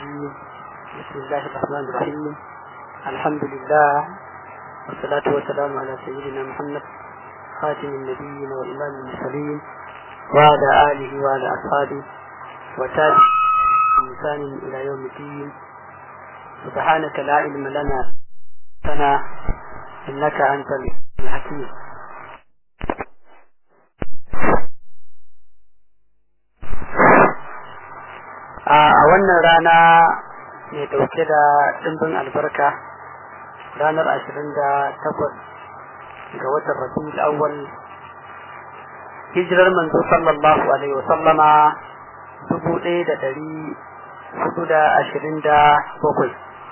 الرجيم بسم الله الرحمن الرحيم الحمد لله والصلاة والسلام على سيدنا محمد خاتم النبيين وإمام المرسلين وعلى آله وعلى أصحابه وتابع إنسان إلى يوم الدين سبحانك لا علم لنا سنا إنك أنت الحكيم a wannan rana mai dauke da ɗimbin albarka ranar ashirin da takwas ga watan rabiul awwal hijirar manzo sallallahu alaihi wasallama dubu ɗaya da ɗari hudu da ashirin da bakwai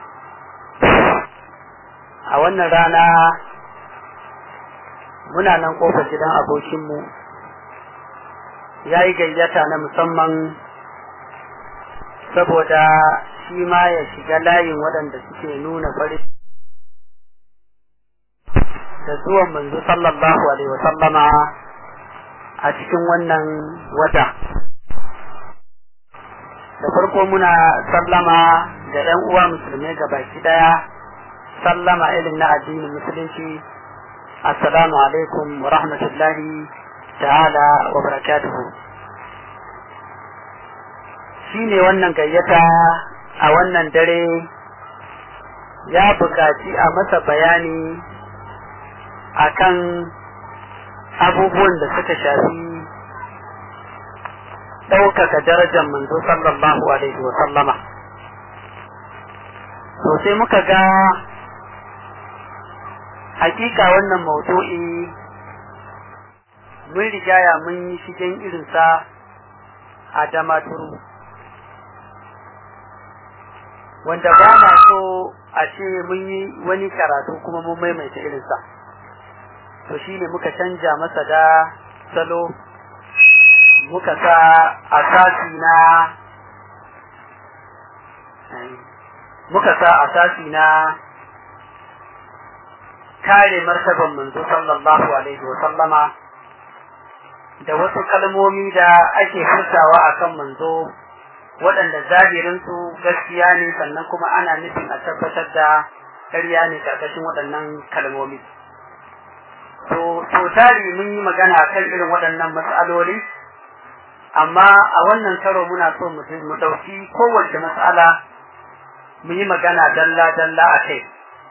a wannan rana muna nan kofar gidan abokinmu ya yi gayyata na musamman saboda shi ma ya shiga layin waɗanda suke nuna fari da zuwan manzo sallallahu alaihi wa sallama a cikin wannan wata da farko muna sallama da ɗan uwa musulmai ga baki ɗaya sallama irin na addinin musulunci assalamu alaikum wa rahmatullahi ta'ala wa barakatuhu shi ne wannan gayyata a wannan dare ya buƙaci a masa bayani akan abubuwan da suka shafi ɗaukaka darajar manzo sallallahu alaihi wa sallama to sai muka ga hakika wannan maudu'i mun rigaya mun yi shigen irinsa a damaturu wanda ba na so a ce mun yi wani karatu kuma mun maimaita irinsa to shi ne muka canja masa da salo muka sa asasi na muka sa asasi na kare martaban manzo sallallahu alaihi wa sallama da wasu kalmomi da ake furtawa akan manzo waɗanda zahirinsu gaskiya ne sannan kuma ana nufin a tabbatar da ƙarya ne ƙarƙashin waɗannan kalmomi. To, so tari mun yi magana kan irin waɗannan matsaloli, amma a wannan karo muna so mu ɗauki kowace matsala mu yi magana dalla-dalla a kai.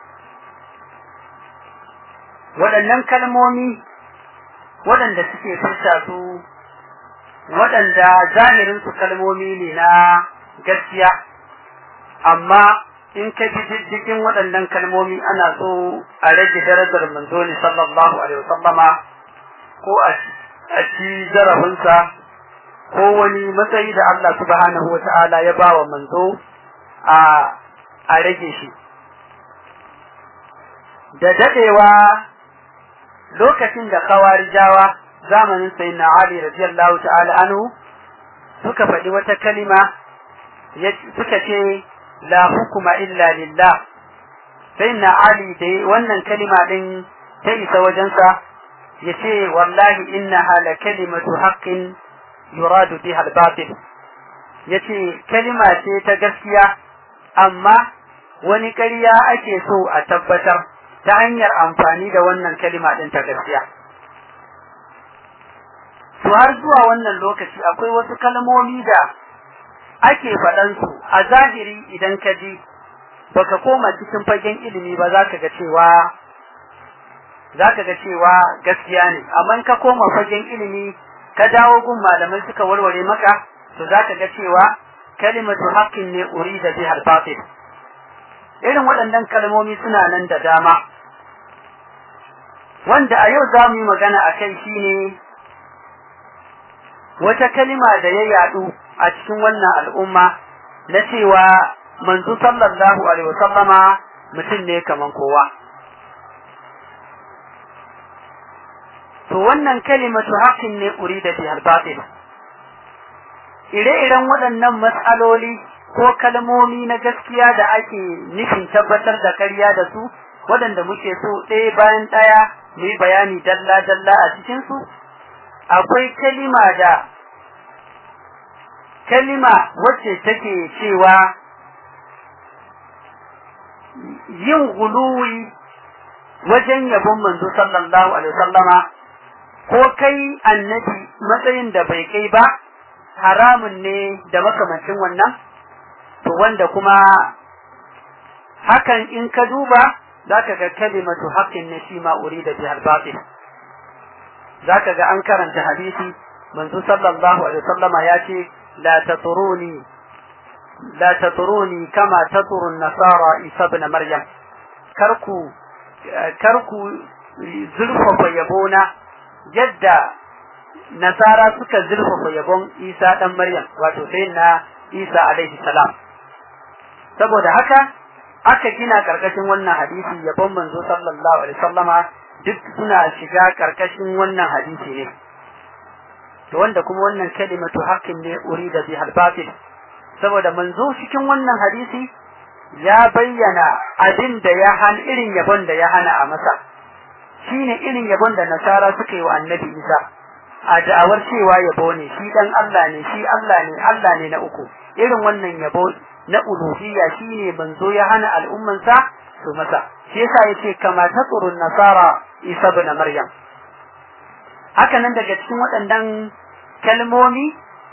Waɗannan kalmomi waɗanda suke furta su waɗanda zahirinsu kalmomi ne na gaskiya amma in ka bi diddigin waɗannan kalmomi ana so a rage darajar manzo ne sallallahu alaihi wasallama ko a ci zarafinsa ko wani matsayi da Allah subhanahu wa ta'ala ya ba wa manzo a a rage shi da dadewa lokacin da kawarijawa zamanin sayyidina Ali radiyallahu ta'ala anhu suka faɗi wata kalima suka ce la hukuma illa lillah sayyidina Ali da wannan kalima din ta isa wajensa yace wallahi innaha la kalimatu haqqin yuradu biha al-batil yace kalima ce ta gaskiya amma wani ƙarya ake so a tabbatar ta hanyar amfani da wannan kalima din ta gaskiya to har zuwa wannan lokaci akwai wasu kalmomi da ake faɗansu a zahiri idan ka ji baka koma cikin fagen ilimi ba za ka ga cewa za ka ga cewa gaskiya ne amma ka koma fagen ilimi ka dawo gun malamai suka warware maka to za ka ga cewa kalimatu haqqin ne urida biha al-batil irin waɗannan kalmomi suna nan da dama wanda a yau za mu yi magana a kai shine wata kalima da ya yadu a cikin wannan al'umma na cewa manzo sallallahu alaihi wasallama mutum ne kaman kowa to wannan kalimatu haqqin ne urida bi al-batil ire-iren waɗannan matsaloli ko kalmomi na gaskiya da ake nufin tabbatar da ƙarya da su waɗanda muke so ɗaya bayan ɗaya mu yi bayani dalla-dalla a cikinsu akwai kalima da kalima wacce take cewa yin guluwi wajen yabon manzo sallallahu alaihi wasallama ko kai annabi matsayin da bai kai ba haramun ne da makamancin wannan to wanda kuma hakan in ka duba zaka ga kalimatu haqqin ne shi ma urida bihal batil zaka ga an karanta hadisi manzo sallallahu alaihi wasallama ya ce la taturuni la taturuni kama taturu nasara isa ibn maryam karku karku zurfafa yabona yadda nasara suka zurfafa yabon isa dan maryam wato sai na isa alaihi salam saboda haka aka gina karkashin wannan hadisi yabon manzo sallallahu alaihi wasallama duk suna shiga karkashin wannan hadisi ne to wanda kuma wannan kalimatu haqqin ne urida bi batil saboda manzo cikin wannan hadisi ya bayyana abin da ya han irin yabon da ya hana a masa shine irin yabon da nasara suka yi wa annabi Isa a da'awar cewa yabo ne shi dan Allah ne shi Allah ne Allah ne na uku irin wannan yabo na uluhiyya shine manzo ya hana al'ummansa su masa shi yasa yace kama taqurun nasara Isa ibn Maryam haka nan daga cikin waɗannan kalmomi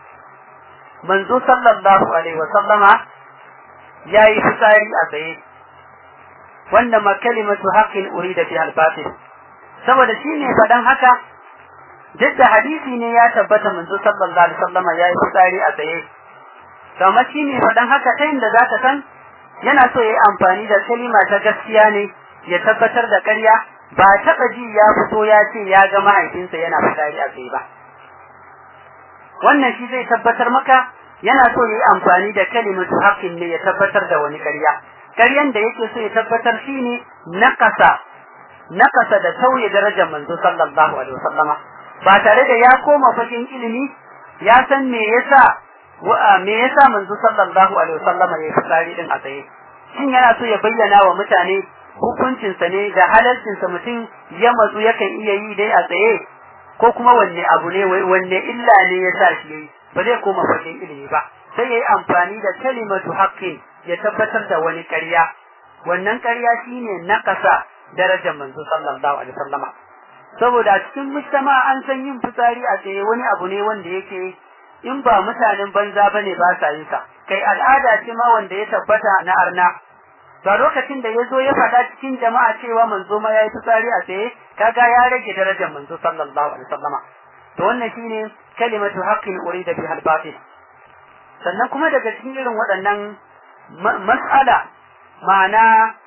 manzo sallallahu alaihi wa sallama yayi fitsari a tsaye wanda ma kalimatu haqqin urida fi al-batil saboda shine fadan haka duk da hadisi ne ya tabbata manzo sallallahu alaihi wa sallama yayi fitsari a tsaye kamar shine fadan haka ta inda zaka san yana so yayi amfani da kalima ta gaskiya ne ya tabbatar da ƙarya ba taɓa ji ya fito ya ce ya ga mahaifinsa yana fitsari a tsaye ba wannan shi zai tabbatar maka yana so yayi amfani da kalimatu haqqin ne ya tabbatar da wani ƙarya ƙaryan da yake so ya tabbatar shine naqasa naqasa da tauye darajar manzo sallallahu alaihi wasallama ba tare da ya koma fakin ilimi ya san me yasa me yasa manzo sallallahu alaihi wasallama ya fitsari din a tsaye shin yana so ya bayyana wa mutane hukuncinsa ne da halalcinsa mutum ya matsu yakan iya yi dai a tsaye ko kuma wanne abu ne wanne illa ne ya sa shi yayi ba zai koma fagen ilimi ba sai yayi amfani da kalimatu haqqin ya tabbatar da wani ƙarya wannan ƙarya shine naqasa darajar manzo sallallahu alaihi wasallama saboda cikin mujtama an san yin fitsari a tsaye wani abu ne wanda yake in ba mutanen banza bane ba sa yin sa kai al'ada ce ma wanda ya tabbata na arna ba lokacin da ya zo ya faɗa cikin jama'a cewa manzo ma ya yi fitsari a tsaye kaga ya rage darajar manzo sallallahu alaihi wasallama to wannan shine kalimatu haqqin urida biha al-batil sannan kuma daga cikin irin waɗannan mas'ala ma'ana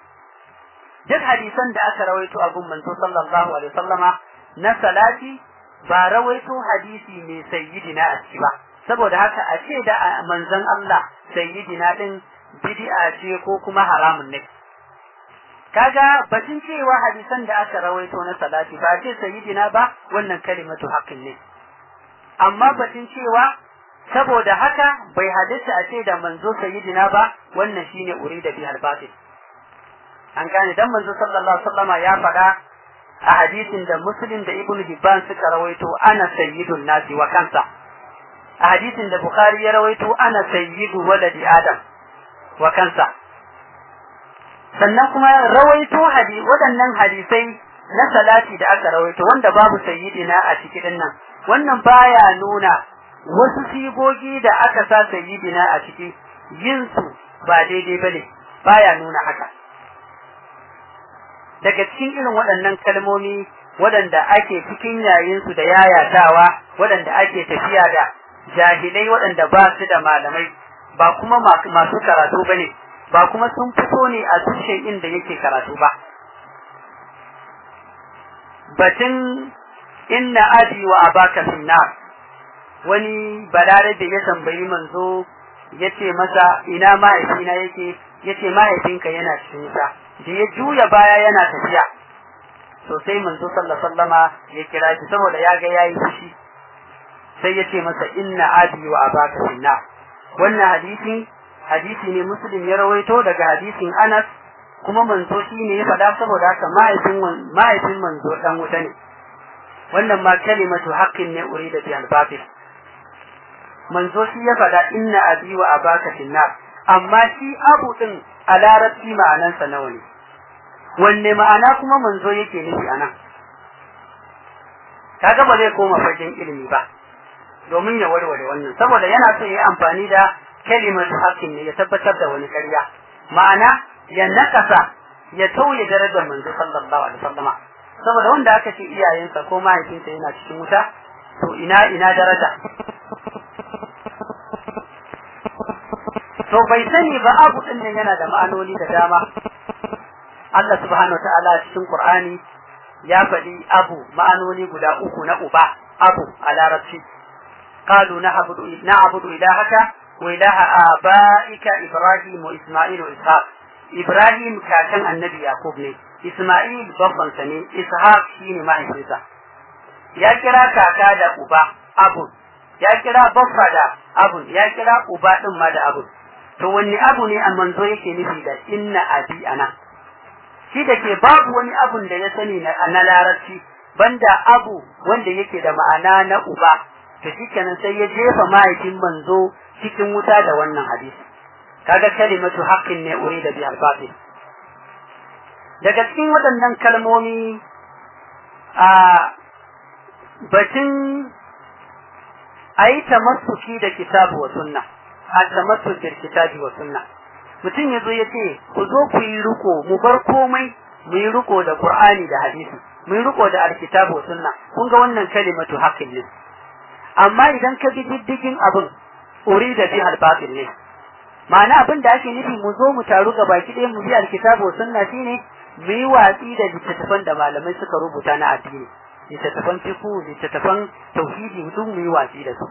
duk hadisan da aka rawaito a gun manzo sallallahu alaihi wasallama na salati ba rawaito hadisi mai sayyidina a ciki ba saboda haka a ce da manzon Allah sayyidina din bid'a ce ko kuma haramun ne kaga batun cewa hadisan da aka rawaito na salati ba ce sayyidina ba wannan kalimatu haqqin ne amma batun cewa saboda haka bai hadisi a ce da manzo sayyidina ba wannan shine urida bi al-batil an gane dan manzo sallallahu alaihi wasallama ya faɗa a hadisin da muslim da ibnu hibban suka rawaito ana sayyidun nasi wa kansa a hadisin da bukhari ya rawaito ana sayyidu waladi adam wa kansa sannan kuma rawaito hadi waɗannan hadisai na salati da aka rawaito wanda babu sayyidina a cikin nan wannan baya nuna wasu sigogi da aka sa sayyidina a ciki yin su ba daidai bane baya nuna haka daga cikin irin waɗannan kalmomi waɗanda ake cikin yayin su da yayatawa waɗanda ake tafiya da jahilai waɗanda ba su da malamai ba kuma masu karatu bane ba kuma sun fito ne a tushen inda yake karatu ba batun inna abi wa abaka finnar wani balarabe ya tambayi manzo yace masa ina mahaifina yake yace mahaifinka yana cikin wuta da ya juya baya yana tafiya to sai manzo sallallahu sallama ya kira shi saboda ya ga yayi fushi sai yace masa inna abi wa abaka finnar wannan hadisi hadisi ne muslim ya rawaito daga hadisin Anas kuma manzo shi ne ya faɗa saboda haka mahaifin mahaifin manzo dan wuta ne wannan ma kalimatu haqqin ne urida bi al-batil manzo shi ya faɗa inna abi wa abaka finnar amma shi abu din a larabci ma'anansa nawa ne wanne ma'ana kuma manzo yake nufi anan kaga ba zai koma fagen ilimi ba domin ya warware wannan saboda yana so ya yi amfani da kalimatu haqqin ne ya tabbatar da wani ƙarya ma'ana ya nakasa ya tauye darajar manzo sallallahu alaihi wasallama saboda wanda aka ce iyayensa ko mahaifinsa yana cikin wuta to ina ina daraja to bai sani ba abu din nan yana da ma'anoni da dama Allah subhanahu wa ta'ala cikin Qur'ani ya faɗi abu ma'anoni guda uku na uba abu a larabci qalu na'budu na'budu ilahaka wa ilaha abaika ibrahim wa isma'il wa ishaq ibrahim kakan annabi yaqub ne isma'il babban sa ne ishaq shine mahaifinsa ya kira kaka da uba abu ya kira baffa da abu ya kira uba din ma da abu to wanne abu ne a manzo yake nufi da inna abi ana shi da ke babu wani abun da ya sani na larabci banda abu wanda yake da ma'ana na uba to shikenan sai ya jefa mahaifin manzo cikin wuta da wannan hadisi kaga kalimatu haqqin ne urida bi al-batil daga cikin waɗannan kalmomi a batun ayi tamassuki da kitabu wa sunna a tamassuki da kitabi wa sunna mutum ya zo ya ce ku zo ku yi riko mu bar komai mu yi riko da qur'ani da hadisi mu yi riko da alkitabu wa sunna kun ga wannan kalimatu haqqin ne amma idan ka bi diddigin abin urida bi al-batil ne ma'ana abin da ake nufi mu zo mu taru ga baki ɗaya mu bi alkitabu wa sunna shine mu yi watsi da littattafan da malamai suka rubuta na addini littattafan fiqh littattafan tauhidi duk mu yi watsi da su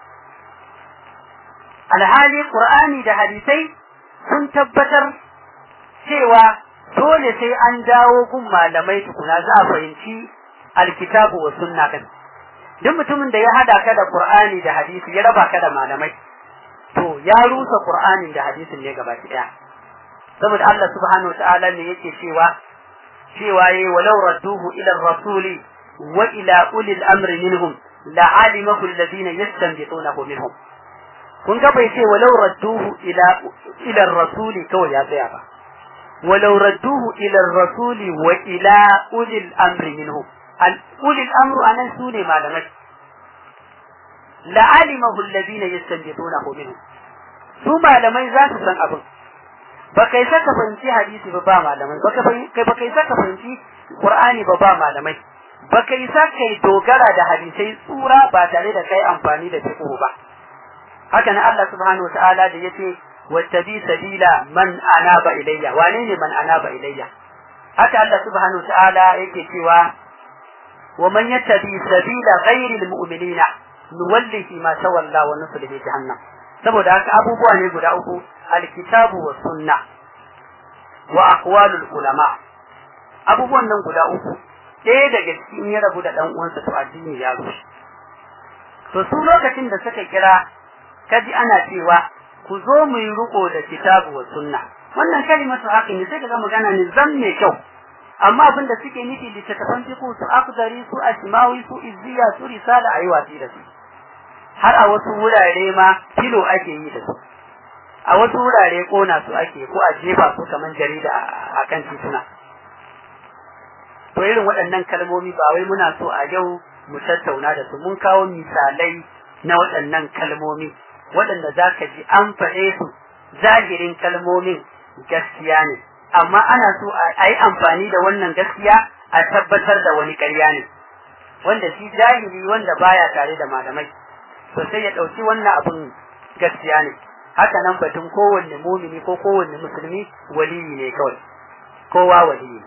alhali qur'ani da hadisai sun tabbatar cewa dole sai an dawo gun malamai tukuna za a fahimci alkitabu wa sunna kan duk mutumin da ya hada ka da qur'ani da hadisi ya raba ka da malamai to ya rusa qur'anin da hadisin ne gaba daya saboda Allah subhanahu wataala ne yake cewa cewa yayi walau radduhu ila rasuli wa ila ulil amri minhum la'alimahu alladhina yastanbitunahu minhum kun ga bai ce walau radduhu ila ila rasuli kawai ya tsaya ba walau radduhu ila rasuli wa ila ulil amri minhum al ulil amru anan sune malamai la'alimahu alladhina yastanbitunahu minhum su malamai za su san abin ba kai saka fahimci hadisi ba ba malamai ba kai ba kai saka fahimci qur'ani ba ba malamai ba kai saka dogara da hadisai tsura ba tare da kai amfani da fiqh ba haka na Allah subhanahu wa ta'ala da yace wattabi sabila man anaba ilayya wane ne man anaba ilayya haka Allah subhanahu wa ta'ala yake cewa wa man yattabi sabila ghayril mu'minina nuwallihi ma tawalla wa nuslihi jahannam saboda haka abubuwa ne guda uku alkitabu wa sunna wa aqwalul ulama abubuwan nan guda uku ɗaya daga cikin ya rabu da dan uwansa to addini ya rushe to su lokacin da suka kira kaji ana cewa ku zo mu yi riko da kitabu wa sunna wannan kalimatu haƙi ne sai kaga magana ne zan mai kyau amma abin da suke nufi littattafan fiqh su akdari su asmawi su izziya su risala ayi wasi da su har a wasu wurare ma kilo ake yi da su a wasu wurare kona su ake ko a jefa su kamar jarida a kan tituna to irin waɗannan kalmomi ba wai muna so a yau mu tattauna da su mun kawo misalai na waɗannan kalmomi waɗanda za ka ji an faɗe su zahirin kalmomin gaskiya ne amma ana so a yi amfani da wannan gaskiya a tabbatar da wani ƙarya ne wanda shi jahili wanda baya tare da malamai to sai ya ɗauki wannan abun gaskiya ne haka nan batun kowanne mumini ko kowanne musulmi waliyi ne kawai kowa waliyi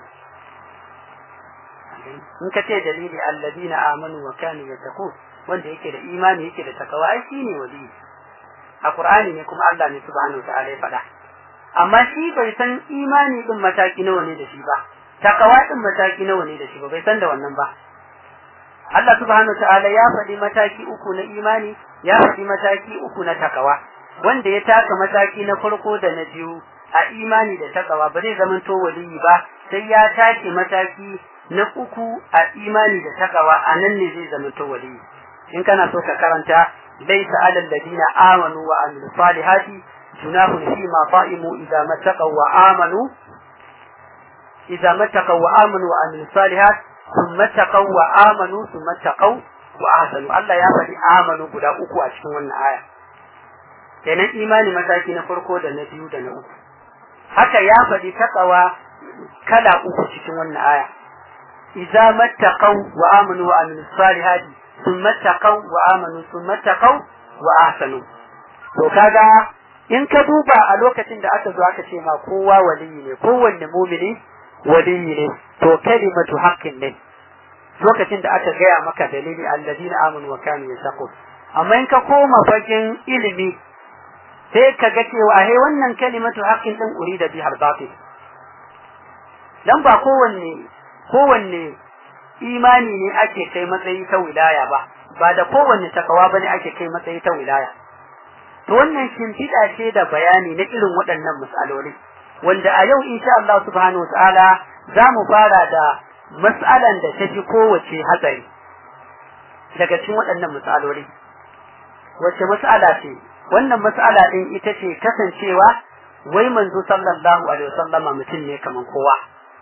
in ka ce dalili alladina amanu wa kanu yattaqun wanda yake da imani yake da takawa ai shine waliyi a qur'ani ne kuma Allah ne subhanahu wa ta'ala ya faɗa amma shi bai san imani din mataki nawa ne da shi ba takawa din mataki nawa ne da shi ba bai san da wannan ba Allah subhanahu ta'ala ya faɗi mataki uku na imani ya faɗi mataki uku na takawa wanda ya taka mataki na farko da na biyu a imani da takawa ba zai zama to waliyi ba sai ya take mataki na uku a imani da takawa a nan ne zai zama to waliyi in kana so ka karanta laysa alal ladina amanu wa amilu salihati junahun fi ma fa'imu idza mattaqaw wa amanu idza mattaqaw wa amanu wa amilus salihat thumma taqaw wa amanu thumma taqaw wa ahsanu Allah ya faɗi amanu guda uku a cikin wannan aya kenan imani mataki na farko da na biyu da na uku haka ya faɗi taqawa kala uku cikin wannan aya idza mattaqaw wa amanu wa amilus salihati thumma taqaw wa amanu thumma taqaw wa ahsanu to kaga in ka duba a lokacin da aka zo aka ce ma kowa waliyi ne kowanne mumini waliyi ne to kalimatu haqqin ne lokacin da aka gaya maka dalili alladina amanu wa kanu yasaqun amma in ka koma fagen ilimi sai ka ga cewa he wannan kalimatu haqqin din urida bi batil dan ba kowanne kowanne imani ne ake kai matsayi ta wilaya ba ba da kowanne takawa bane ake kai matsayi ta wilaya to wannan shimfiɗa ce da bayani na irin waɗannan matsaloli wanda a yau insha Allah subhanahu wataala za mu fara da mas'alan da ta fi kowace hatsari daga cikin waɗannan matsaloli wace mas'ala ce wannan mas'ala ɗin ita ce kasancewa wai manzo sallallahu alaihi wasallama mutum ne kaman kowa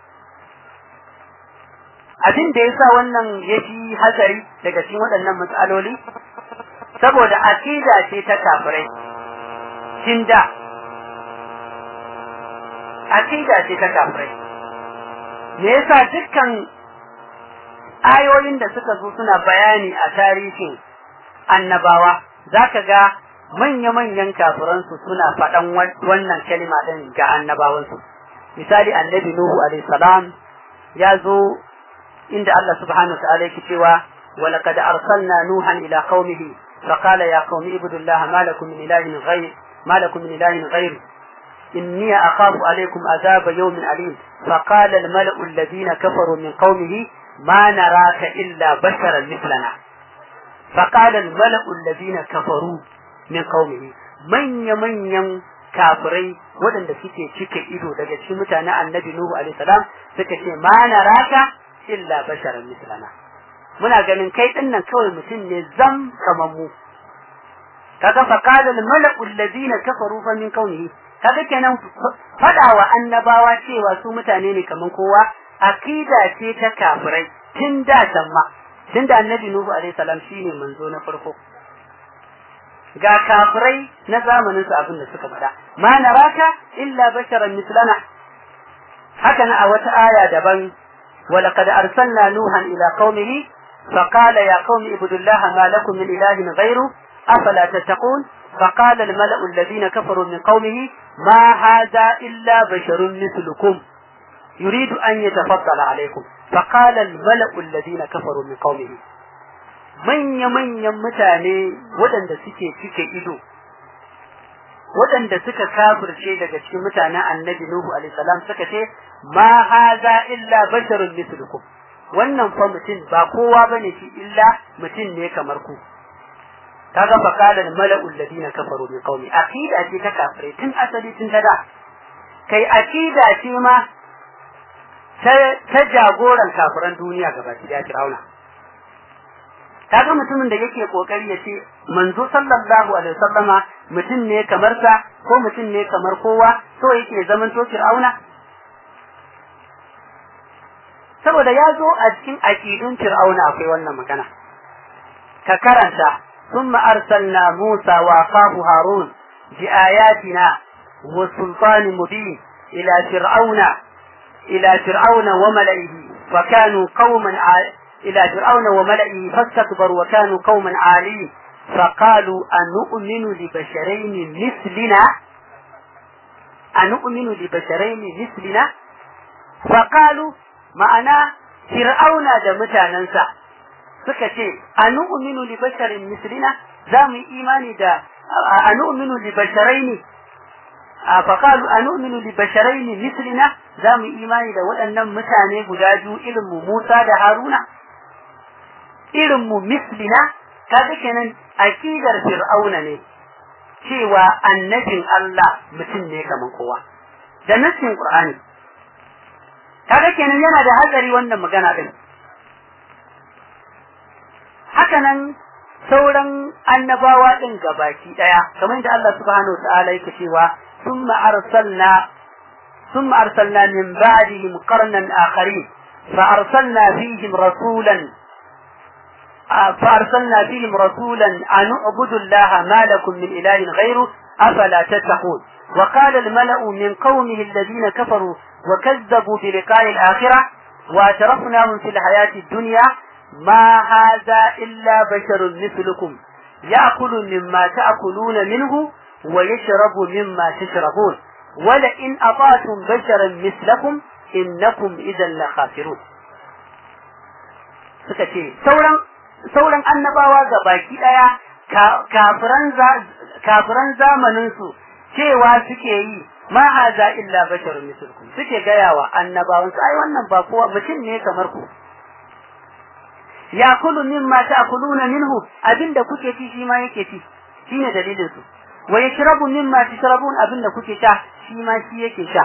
abin da yasa wannan ya fi hatsari daga cikin waɗannan matsaloli saboda aqida ce ta kafirai tun da aqida ce ta kafirai me yasa dukkan ayoyin da suka zo suna bayani a tarihin annabawa zaka ga manya-manyan kafiransu suna faɗan wannan kalima ɗin ga annabawansu misali annabi nuhu alaihi salam ya zo inda Allah subhanahu wa ta'ala yake cewa ولقد أرسلنا نوحا إلى قومه فقال يا قوم اعبدوا الله ما لكم من إله غير ما لكم من إله غير إني أخاف عليكم عذاب يوم أليم فقال الملأ الذين كفروا من قومه ما نراك إلا بشرا مثلنا فقال الملأ الذين كفروا من قومه من يمن يم kafirai waɗanda suke cike ido daga cikin mutanen annabi Nuhu alaihi salam suka ce ma naraka illa basharan mislana muna ganin kai din nan kawai mutum ne zam kamar mu kaga fa qala al mala'u alladhina kafaru fa min kaunihi kaga kenan fada wa annabawa cewa su mutane ne kamar kowa akida ce ta kafirai tun da ma tun da annabi nuhu alaihi salam shine manzo na farko ga kafirai na zamanin su abin da suka faɗa ma naraka illa basharan mislana haka na a wata aya daban ولقد أرسلنا نوحا إلى قومه فقال يا قوم اعبدوا الله ما لكم من إله غيره أفلا تتقون فقال الملأ الذين كفروا من قومه ما هذا إلا بشر مثلكم يريد أن يتفضل عليكم فقال الملأ الذين كفروا من قومه من يمن يمتاني ودن da suke cike ido waɗanda suka kafirce daga cikin mutanen annabi Nuhu alaihi salam suka ce ma haza illa basharun mislukum wannan fa mutum ba kowa bane shi illa mutum ne kamar ku kaga fa qala al mala'u alladhina kafaru min qaumi aqida ce ta kafirai tun asali tun tada kai aqida ce ma ta jagoran kafiran duniya gaba ɗaya Fir'auna kaga mutumin da yake kokari ya ce manzo sallallahu alaihi wasallama mutum ne kamar sa ko mutum ne kamar kowa so yake zaman to Fir'auna saboda ya zo a cikin aqidun Fir'auna akwai wannan magana ka karanta ثم أرسلنا موسى وأخاه هارون بآياتنا وسلطان مبين إلى فرعون إلى فرعون وملئه فكانوا قوما إلى فرعون وملئه فاستكبروا وكانوا قوما عالين فقالوا أنؤمن لبشرين مثلنا أنؤمن لبشرين مثلنا فقالوا معنا فرعون دمتا ننسى suka ce anu'minu li basharin mislina za mu yi imani da anu'minu li basharaini fa qalu anu'minu li basharaini mislina za mu yi imani da waɗannan mutane guda biyu irin mu Musa da Haruna irin mu mislina kaga kenan aqidar fir'auna ne cewa annabin Allah mutum ne kaman kowa da nassin Qur'ani kaga kenan yana da hatsari wannan magana din hakanan sauran annabawa din gabaki daya kamar yadda Allah subhanahu wa ta'ala yake cewa thumma arsalna ثم أرسلنا من بعدهم قرنا آخرين فأرسلنا فيهم رسولا فأرسلنا فيهم رسولا أن اعبدوا الله ما لكم من إله غيره أفلا تتقون وقال الملأ من قومه الذين كفروا وكذبوا بلقاء الآخرة وأترفناهم في الحياة الدنيا ما هذا إلا بشر مثلكم يأكل مما تأكلون منه ويشرب مما تشربون ولئن أطعتم بشرا مثلكم إنكم إذا لخاسرون suka ce sauran sauran annabawa ga baki daya kafiran zamaninsu cewa suke yi ma haza illa basharun mislkum suke gayawa annabawan su ai wannan ba kowa mutum ne kamar ku yakulu mimma ta'kuluna minhu abinda kuke ci shi ma yake ci shine dalilin su wa yashrabu mimma tashrabun abinda kuke sha shi ma shi yake sha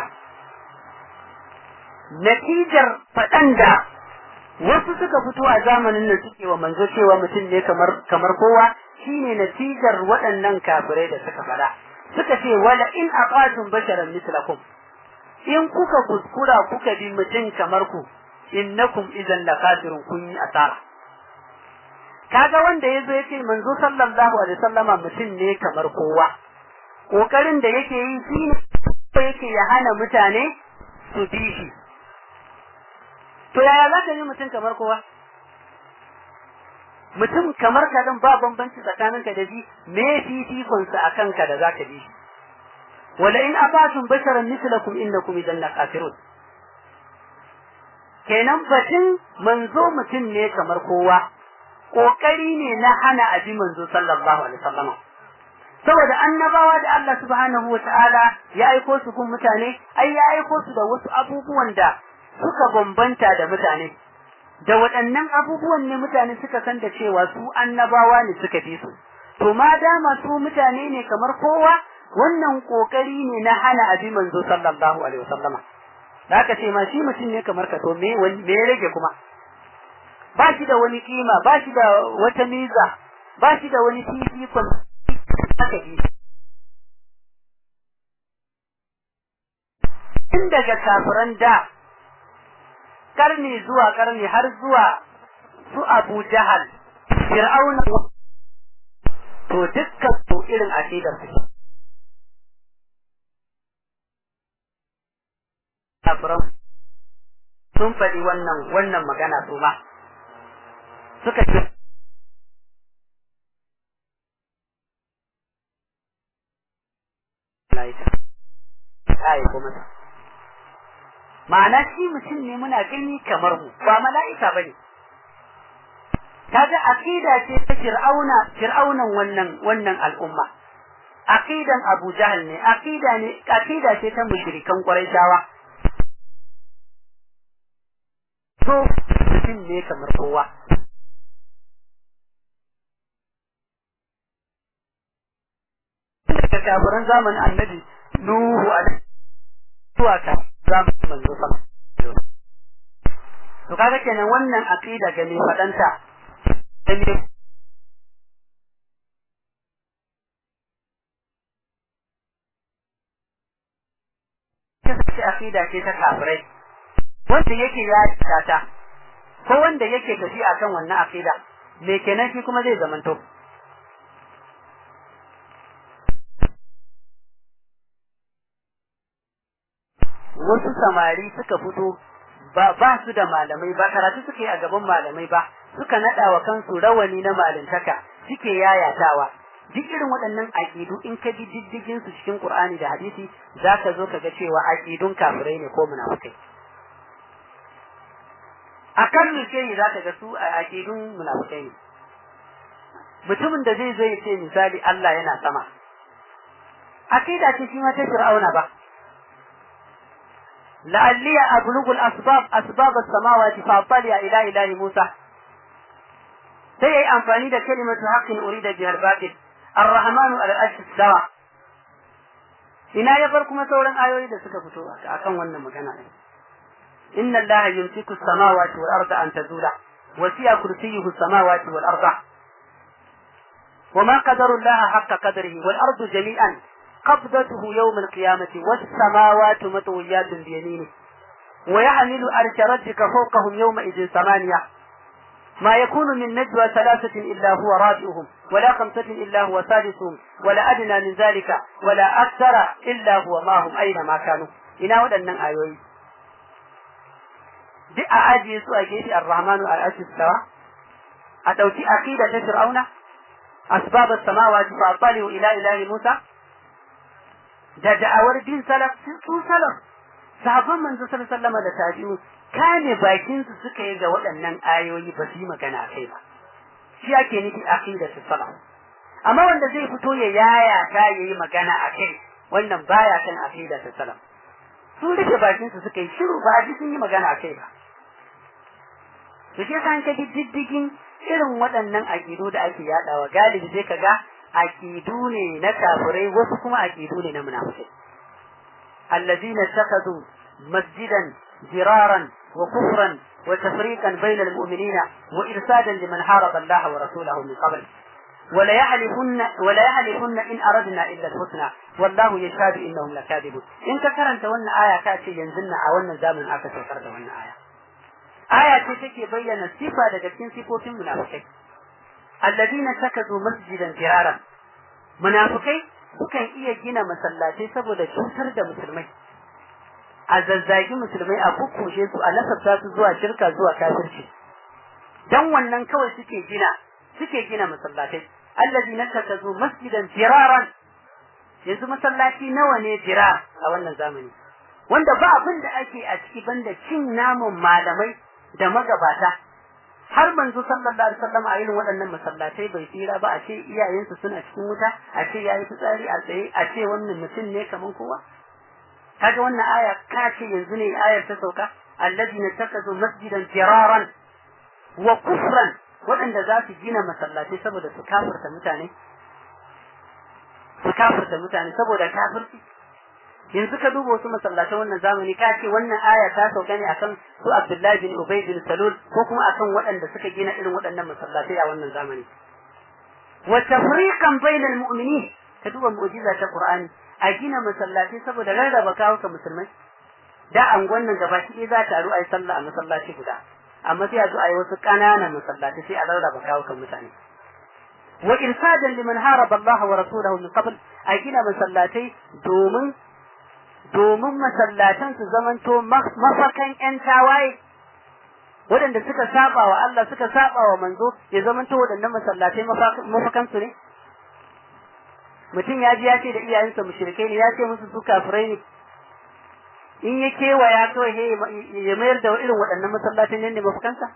natijar fadan da wasu suka fito a zamanin nan suke wa manzo cewa mutum ne kamar kamar kowa shine natijar waɗannan kafirai da suka fada suka ce wala in aqatum basharan mislakum in kuka kuskura kuka bi mutum kamar ku innakum idan lakafirun kun yi asara kaga wanda yazo yace manzo sallallahu alaihi wasallama mutum ne kamar kowa kokarin da yake yi shine yake ya hana mutane su bi shi to yaya za ka yi mutum kamar kowa mutum kamar ka dan ba bambanci tsakaninka da shi me fifikon sa akan ka da zaka bi shi wala in abatum basharan mislakum innakum idan lakafirun kenan batun manzo mutum ne kamar kowa kokari ne na hana abi manzo sallallahu alaihi wasallam saboda annabawa da Allah subhanahu wataala ya aiko su kun mutane ai ya aiko su da wasu abubuwan da suka bambanta da mutane da waɗannan abubuwan ne mutane suka san da cewa su annabawa ne suka fi su to ma dama su mutane ne kamar kowa wannan kokari ne na hana abi manzo sallallahu alaihi wasallama da aka ce ma shi mutum ne kamar ka to me me rage kuma ba shi da wani kima ba shi da wata miza ba shi da wani fifikon haka yi tun daga kafiran da karni zuwa karni har zuwa su Abu Jahal Fir'auna to dukkan su irin akidar su kafiran sun faɗi wannan wannan magana su ma suka ce ma'ana shi mutum ne muna gani kamar mu ba mala'ika bane kaga aqida ce ta fir'auna fir'aunan wannan wannan al'umma aqidan Abu Jahl ne aqida ne aqida ce ta mushrikan Qurayshawa to mutum ne kamar kowa daga kafiran zamanin annabi Nuhu alaihi zuwa ka zamanin manzo sallallahu to kaga kenan wannan aqida ga mai fadanta da mai ce aqida ce ta kafirai wanda yake ya tata ko wanda yake tafi akan wannan aqida me kenan shi kuma zai zamanto wasu samari suka fito ba ba su da malamai ba karatu suke a gaban malamai ba suka nada wa kansu rawani na malintaka suke yayatawa duk irin waɗannan aqidu in ka bi diddigin su cikin Qur'ani da hadisi zaka zo ka ga cewa aqidun kafirai ne ko munafikai akan ce zaka ga su aqidun munafikai ne mutumin da zai zo ya ce misali Allah yana sama aqida ce shi ma ta fir'auna ba لعلي أبلغ الأسباب أسباب السماوات فأطلع إلى إله موسى سيئي أنفاني دا كلمة حق أريد بها الباطل الرحمن على الأرش السوا ina ya bar kuma sauran ayoyi da suka fito akan wannan magana ne inna allaha yumsiku as-samawati wal arda an tazula wa siya kursiyyuhu as-samawati wal arda وما قدر الله حق قدره والأرض جميعا قبضته يوم القيامة والسماوات مطويات بيمينه ويحمل عرش ربك فوقهم يومئذ ثمانية ما يكون من نجوى ثلاثة إلا هو رابعهم ولا خمسة إلا هو سادسهم ولا أدنى من ذلك ولا أكثر إلا هو معهم أينما كانوا إنا ودنن آيوي duk a ajiye su a gefe ar-rahmanu al-arshi stawa a dauki aqida ta fir'auna asbab as-samawati fa ataliu ila ilahi musa da da'awar bin salaf su salaf sahabban manzo sallallahu alaihi wasallam da tabi'u kame bakin su suka yi ga waɗannan ayoyi ba su yi magana kai ba shi ake nufi aqida ta salaf amma wanda zai fito ya yaya ta yayi magana a kai wannan baya kan aqida ta salaf sun rufe bakin su suka yi shiru ba ji sun yi magana a kai ba to shi yasa ka ji diddigin irin waɗannan aƙidu da ake yaɗawa galibi sai ka ga aƙidu ne na kafirai wasu kuma aƙidu ne na munafikai allazina takhadhu masjidan diraran wa kufran wa tafriqan bayna almu'minina wa irsadan liman haraba Allah wa rasulahu min qabl ولا يحلفن ولا يحلفن ان اردنا الا الحسنى والله يشهد انهم لكاذبون ان كرنت wannan aya ka ce yanzu na a wannan zamanin aka saukar da wannan aya aya ce take bayyana sifa daga cikin sifofin munafikai alladina takadu masjidan firaran munafikai sukan iya gina masallatai saboda cutar da musulmai a zazzagi musulmai a kukkushe su a nasabta su zuwa shirka zuwa kafirci dan wannan kawai suke gina suke gina masallatai alladina takadu masjidan firaran yanzu masallaci nawa ne jira a wannan zamani wanda ba abin da ake a ciki banda cin namun malamai da magabata har manzo sallallahu alaihi wasallam a irin waɗannan masallatai bai tsira ba a ce iyayensu suna cikin wuta a ce yayi fitsari a tsaye a ce wannan mutum ne kaman kowa kaga wannan aya ka ce yanzu ne ayar ta sauka alladina takazu masjidan firaran wa kufran waɗanda za su gina masallatai saboda su kafirta mutane su kafirta mutane saboda kafirci yanzu ka duba wasu masallatan wannan zamani ka ce wannan aya ta sauka ne akan su Abdullahi bin Ubay bin Salul ko kuma akan waɗanda suka gina irin waɗannan masallatai a wannan zamani wa tafriqan bainal mu'minin ka duba mu'jiza ta Qur'ani a gina masallatai saboda rarraba kawo ka musulmai da angon nan gaba ki za ta ru ai sallah a masallaci guda amma sai a zo a yi wasu ƙananan masallatai sai a rarraba kawo kan mutane wa irsadan liman haraba Allah wa rasulahu min qabl a gina masallatai domin domin masallatan su zamanto mafakan ƴan tawaye waɗanda suka saba wa Allah suka saba wa manzo ya zamanto waɗannan masallatai mafakan su ne mutum ya ji ya ce da iyayensa mushrikai ne ya ce musu su kafirai ne in ya kewaya kawai ya mayar da irin waɗannan masallatai ne mafakansa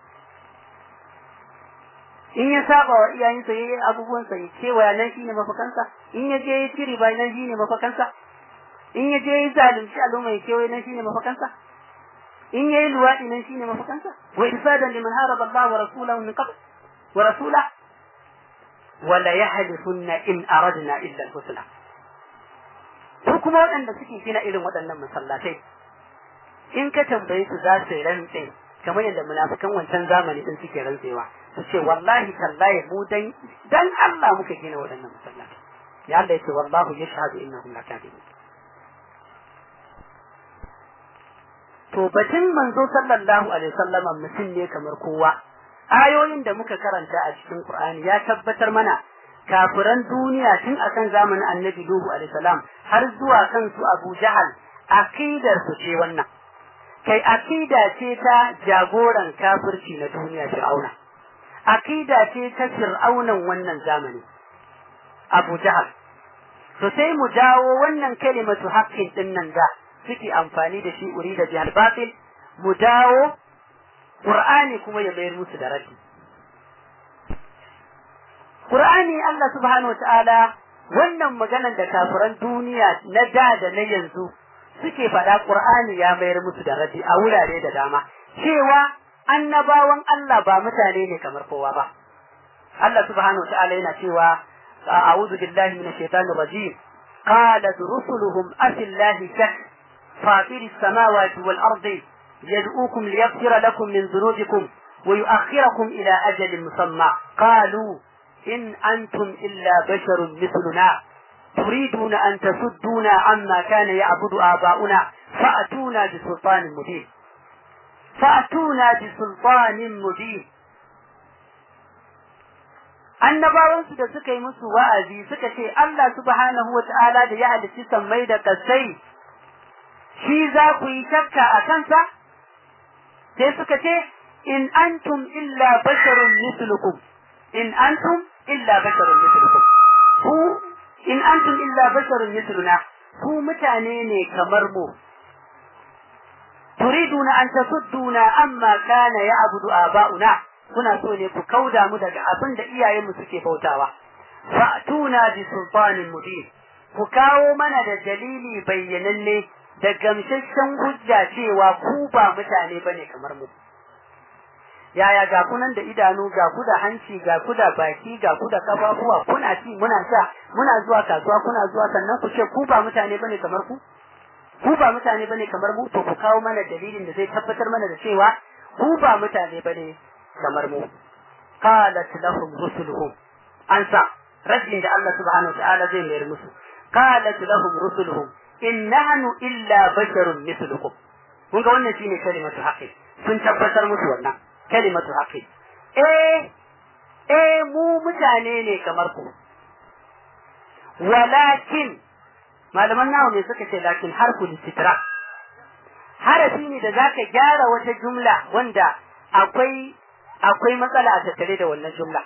in ya saba wa iyayensa ya yi abubuwansa ya kewaya nan shine mafakansa in ya je ya ciri ba nan shine mafakansa in ya je ya zalunci al'umma ya kewaye nan shine mafakansa in ya yi luwaɗi nan shine mafakansa wa irsadan liman haraba Allah wa rasulahu min qabl wa rasula wala yahlifunna in aradna illa al-husna su kuma waɗanda suke gina irin waɗannan masallatai in ka tambaye su za su rantse kamar yadda munafikan wancan zamani din suke rantsewa su ce wallahi tallahi mu dan dan Allah muka gina waɗannan masallatai ya Allah yace wallahu yashhadu innahum lakadibun to batun manzo sallallahu alaihi wasallama mutum ne kamar kowa ayoyin da muka karanta a cikin Qur'ani ya tabbatar mana kafiran duniya tun akan zamanin Annabi Nuhu alaihi salam har zuwa kan su Abu Jahal akidar su ce wannan kai akida ce ta jagoran kafirci na duniya Fir'auna akida ce ta Fir'aunan wannan zamani Abu Jahal to sai mu dawo wannan kalimatu haqqin din nan da suke amfani da shi uri da jihar batil mu dawo Qur'ani kuma ya mayar musu da raddi Qur'ani Allah subhanahu wataala wannan maganar da kafiran duniya na da da na yanzu suke faɗa Qur'ani ya mayar musu da raddi a wurare da dama cewa annabawan Allah ba mutane ne kamar kowa ba Allah subhanahu wataala yana cewa a'udhu billahi minash shaitanir rajim qalat rusuluhum afillahi shak فاطر السماوات والأرض يدعوكم ليغفر لكم من ذنوبكم ويؤخركم إلى أجل مسمى قالوا إن أنتم إلا بشر مثلنا تريدون أن تصدونا عما كان يعبد آباؤنا فأتونا بسلطان مبين فأتونا بسلطان مبين annabawansu da suka yi musu wa'azi suka ce Allah subhanahu wa ta'ala da ya halicci sammai da kasai shi za ku yi shakka a kansa sai suka ce in antum illa basharun mislukum in antum illa basharun mislukum ku in antum illa basharun misluna ku mutane ne kamar mu turiduna an tasudduna amma kana ya'budu aba'una kuna so ne ku kauda mu daga abin da iyayenmu suke bautawa fa'tuna bi sultanin mubin ku kawo mana da dalili bayyananne da gamsasshen hujja cewa ku ba mutane bane kamar mu yaya ga kunan da idanu ga ku da hanci ga ku da baki ga ku da kafafuwa kuna ci muna sha muna zuwa kasuwa kuna zuwa sannan ku ce ku ba mutane bane kamar ku ku ba mutane bane kamar mu to ku kawo mana dalilin da zai tabbatar mana da cewa ku ba mutane bane kamar mu qalat lahum rusuluhum ansa rajin da Allah subhanahu wa ta'ala zai mayar musu qalat lahum rusuluhum in nahnu illa basharun mithlukum kun ga wannan shine kalimatu haqqi sun tabbatar musu wannan kalimatu haqqi eh eh mu mutane ne kamar ku walakin malaman nawa ne suka ce lakin harfu listitra harafi ne da zaka gyara wata jumla wanda akwai akwai matsala a tattare da wannan jumla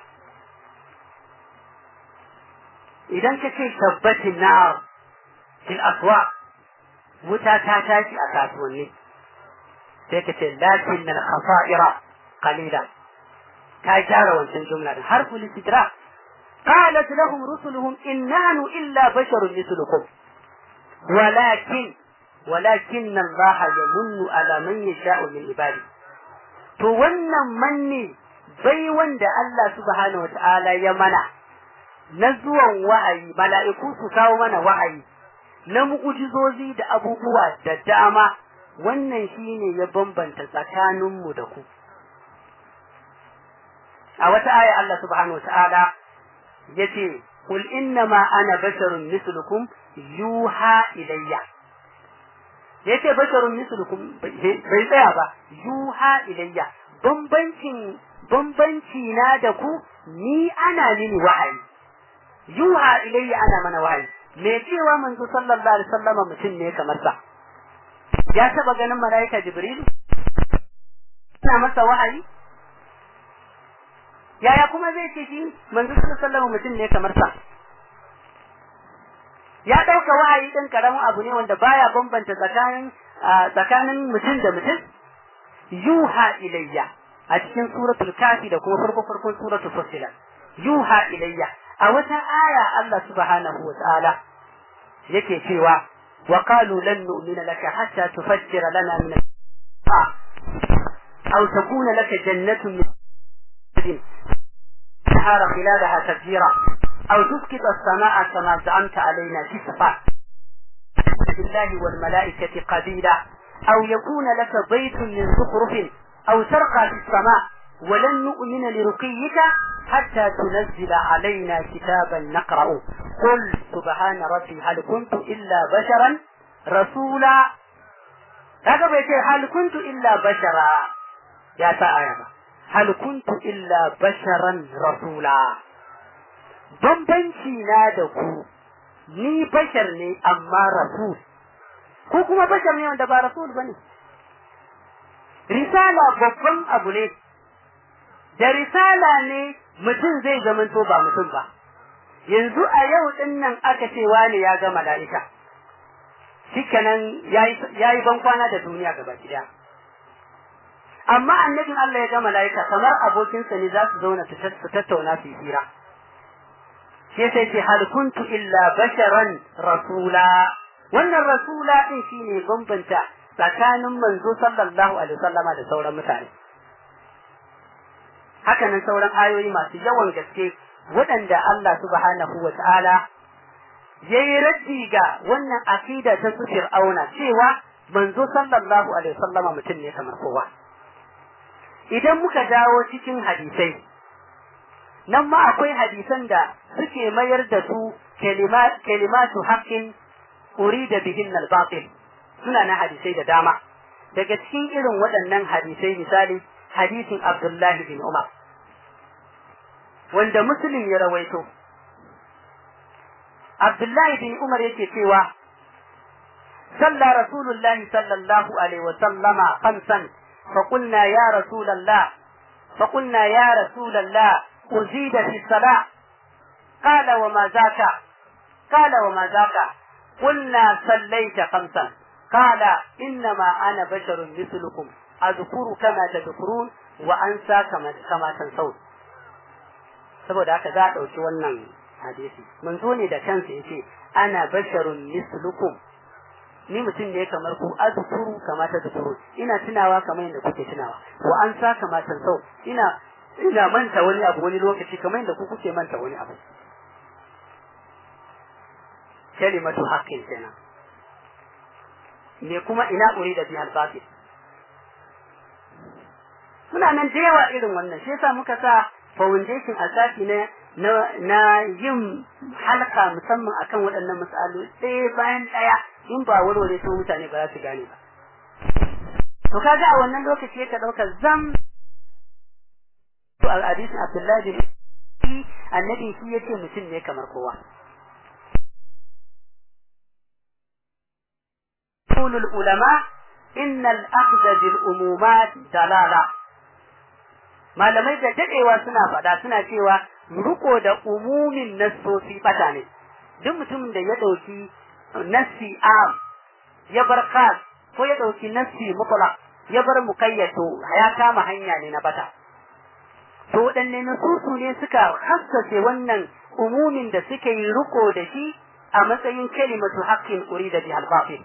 idan ka ce tabbatin nar fil aswa wuta ta tashi a kasuwanni sai ka ce lakin al khasa'ira qalila ka gyara wancan jumla din harfu listitra قالت لهم رسلهم إن نحن إلا بشر مثلكم ولكن ولكن الله يمن على من يشاء من عباده to wannan manni bai wanda Allah subhanahu wataala ya mana na zuwan wa'ayi mala'iku su kawo mana wa'ayi na mu'ujizozi da abubuwa da dama wannan shine ya bambanta tsakaninmu da ku a wata aya Allah subhanahu wataala yace qul innama ana basharun mislukum yuha ilayya yace basharun mislukum bai tsaya ba yuha ilayya bambancin bambanci na da ku ni ana mini wahayi yuha ilayya ana mana wahayi me cewa manzo sallallahu alaihi wasallam mutum ne kamar sa ya taba ganin malaika jibril ina masa wahayi yaya kuma zai ce shi manzo sallallahu alaihi wasallam mutum ne kamar sa ya dauka wahayi din karamin abu ne wanda baya bambanta tsakanin tsakanin mutum da mutum yuha ilayya a cikin suratul kafi da kuma farko farkon suratul fussilat yuha ilayya a wata aya Allah subhanahu wa ta'ala yake cewa wa qalu lan nu'mina laka hatta tufajjira lana min aw takuna laka jannatun min نهار خلالها تفجيرا أو تسقط السماء كما زعمت علينا كسفا بالله والملائكة قبيلا أو يكون لك بيت من زخرف أو ترقى في السماء ولن نؤمن لرقيك حتى تنزل علينا كتابا نقرأ قل سبحان ربي هل كنت إلا بشرا رسولا هذا بيتي هل كنت إلا بشرا يا سائر hal kuntu illa basharan rasula bambanci na da ku ni bashar ne amma rasul ko kuma bashar ne wanda ba rasul bane risala babban abu ne da risala ne mutum zai zamanto ba mutum ba yanzu a yau din nan aka ce wani ya ga mala'ika shikenan yayi yayi ban kwana da duniya gaba daya amma annabin Allah ya ga mala'ika kamar abokinsa ne za su zauna su tattauna su hira sai sai ce hal kuntu illa basharan rasula wannan rasula din shine bambanta tsakanin manzo sallallahu alaihi wasallama da sauran mutane haka nan sauran ayoyi masu yawan gaske waɗanda Allah subhanahu wa ta'ala yayi raddi ga wannan akida ta su fir'auna cewa manzo sallallahu alaihi wasallama mutum ne kamar kowa idan muka dawo cikin hadisai nan ma akwai hadisan da suke mayar da su kalimatu haqqin urida bihin al-batil suna na hadisai da dama daga cikin irin waɗannan hadisai misali hadisin Abdullahi bin Umar wanda Muslim ya rawaito Abdullahi bin Umar yake cewa صلى رسول الله صلى الله عليه وسلم خمسا فقلنا يا رسول الله فقلنا يا رسول الله أزيد في الصلاة قال وما ذاك قال وما ذاك قلنا صليت خمسا قال إنما أنا بشر مثلكم أذكر كما تذكرون وأنسى كما كما تنسون saboda haka za a ɗauki wannan hadisi manzo ne da kansa yace ana basharun mislukum ni mutum ne kamar ku azkuru kama ta zukuru ina tunawa kamar yadda kuke tunawa wa an sa kama sau ina ina manta wani abu wani lokaci kamar yadda ku kuke manta wani abu kalimatu haqqin kenan me kuma ina uri da bihal batil muna nan da yawa irin wannan shi yasa muka sa foundation asasi na na yin halka musamman akan waɗannan misalu ɗaya bayan ɗaya in ba warware su mutane ba za su gane ba to kaga a wannan lokaci ka ɗauka zam al hadisin Abdullahi bin annabi shi yace mutum ne kamar kowa قول العلماء إن الأخذ بالأمومات دلالة malamai da dadewa suna faɗa suna cewa riko da umumin nassosi bata ne duk mutumin da ya ɗauki nassi am ya bar khas ko ya ɗauki nassi mutlaq ya bar muqayyado ya kama hanya ne na bata to waɗanne nasusu ne suka hassace wannan umumin da suka yi riko da shi a matsayin kalimatu haqqin urida bi al-batil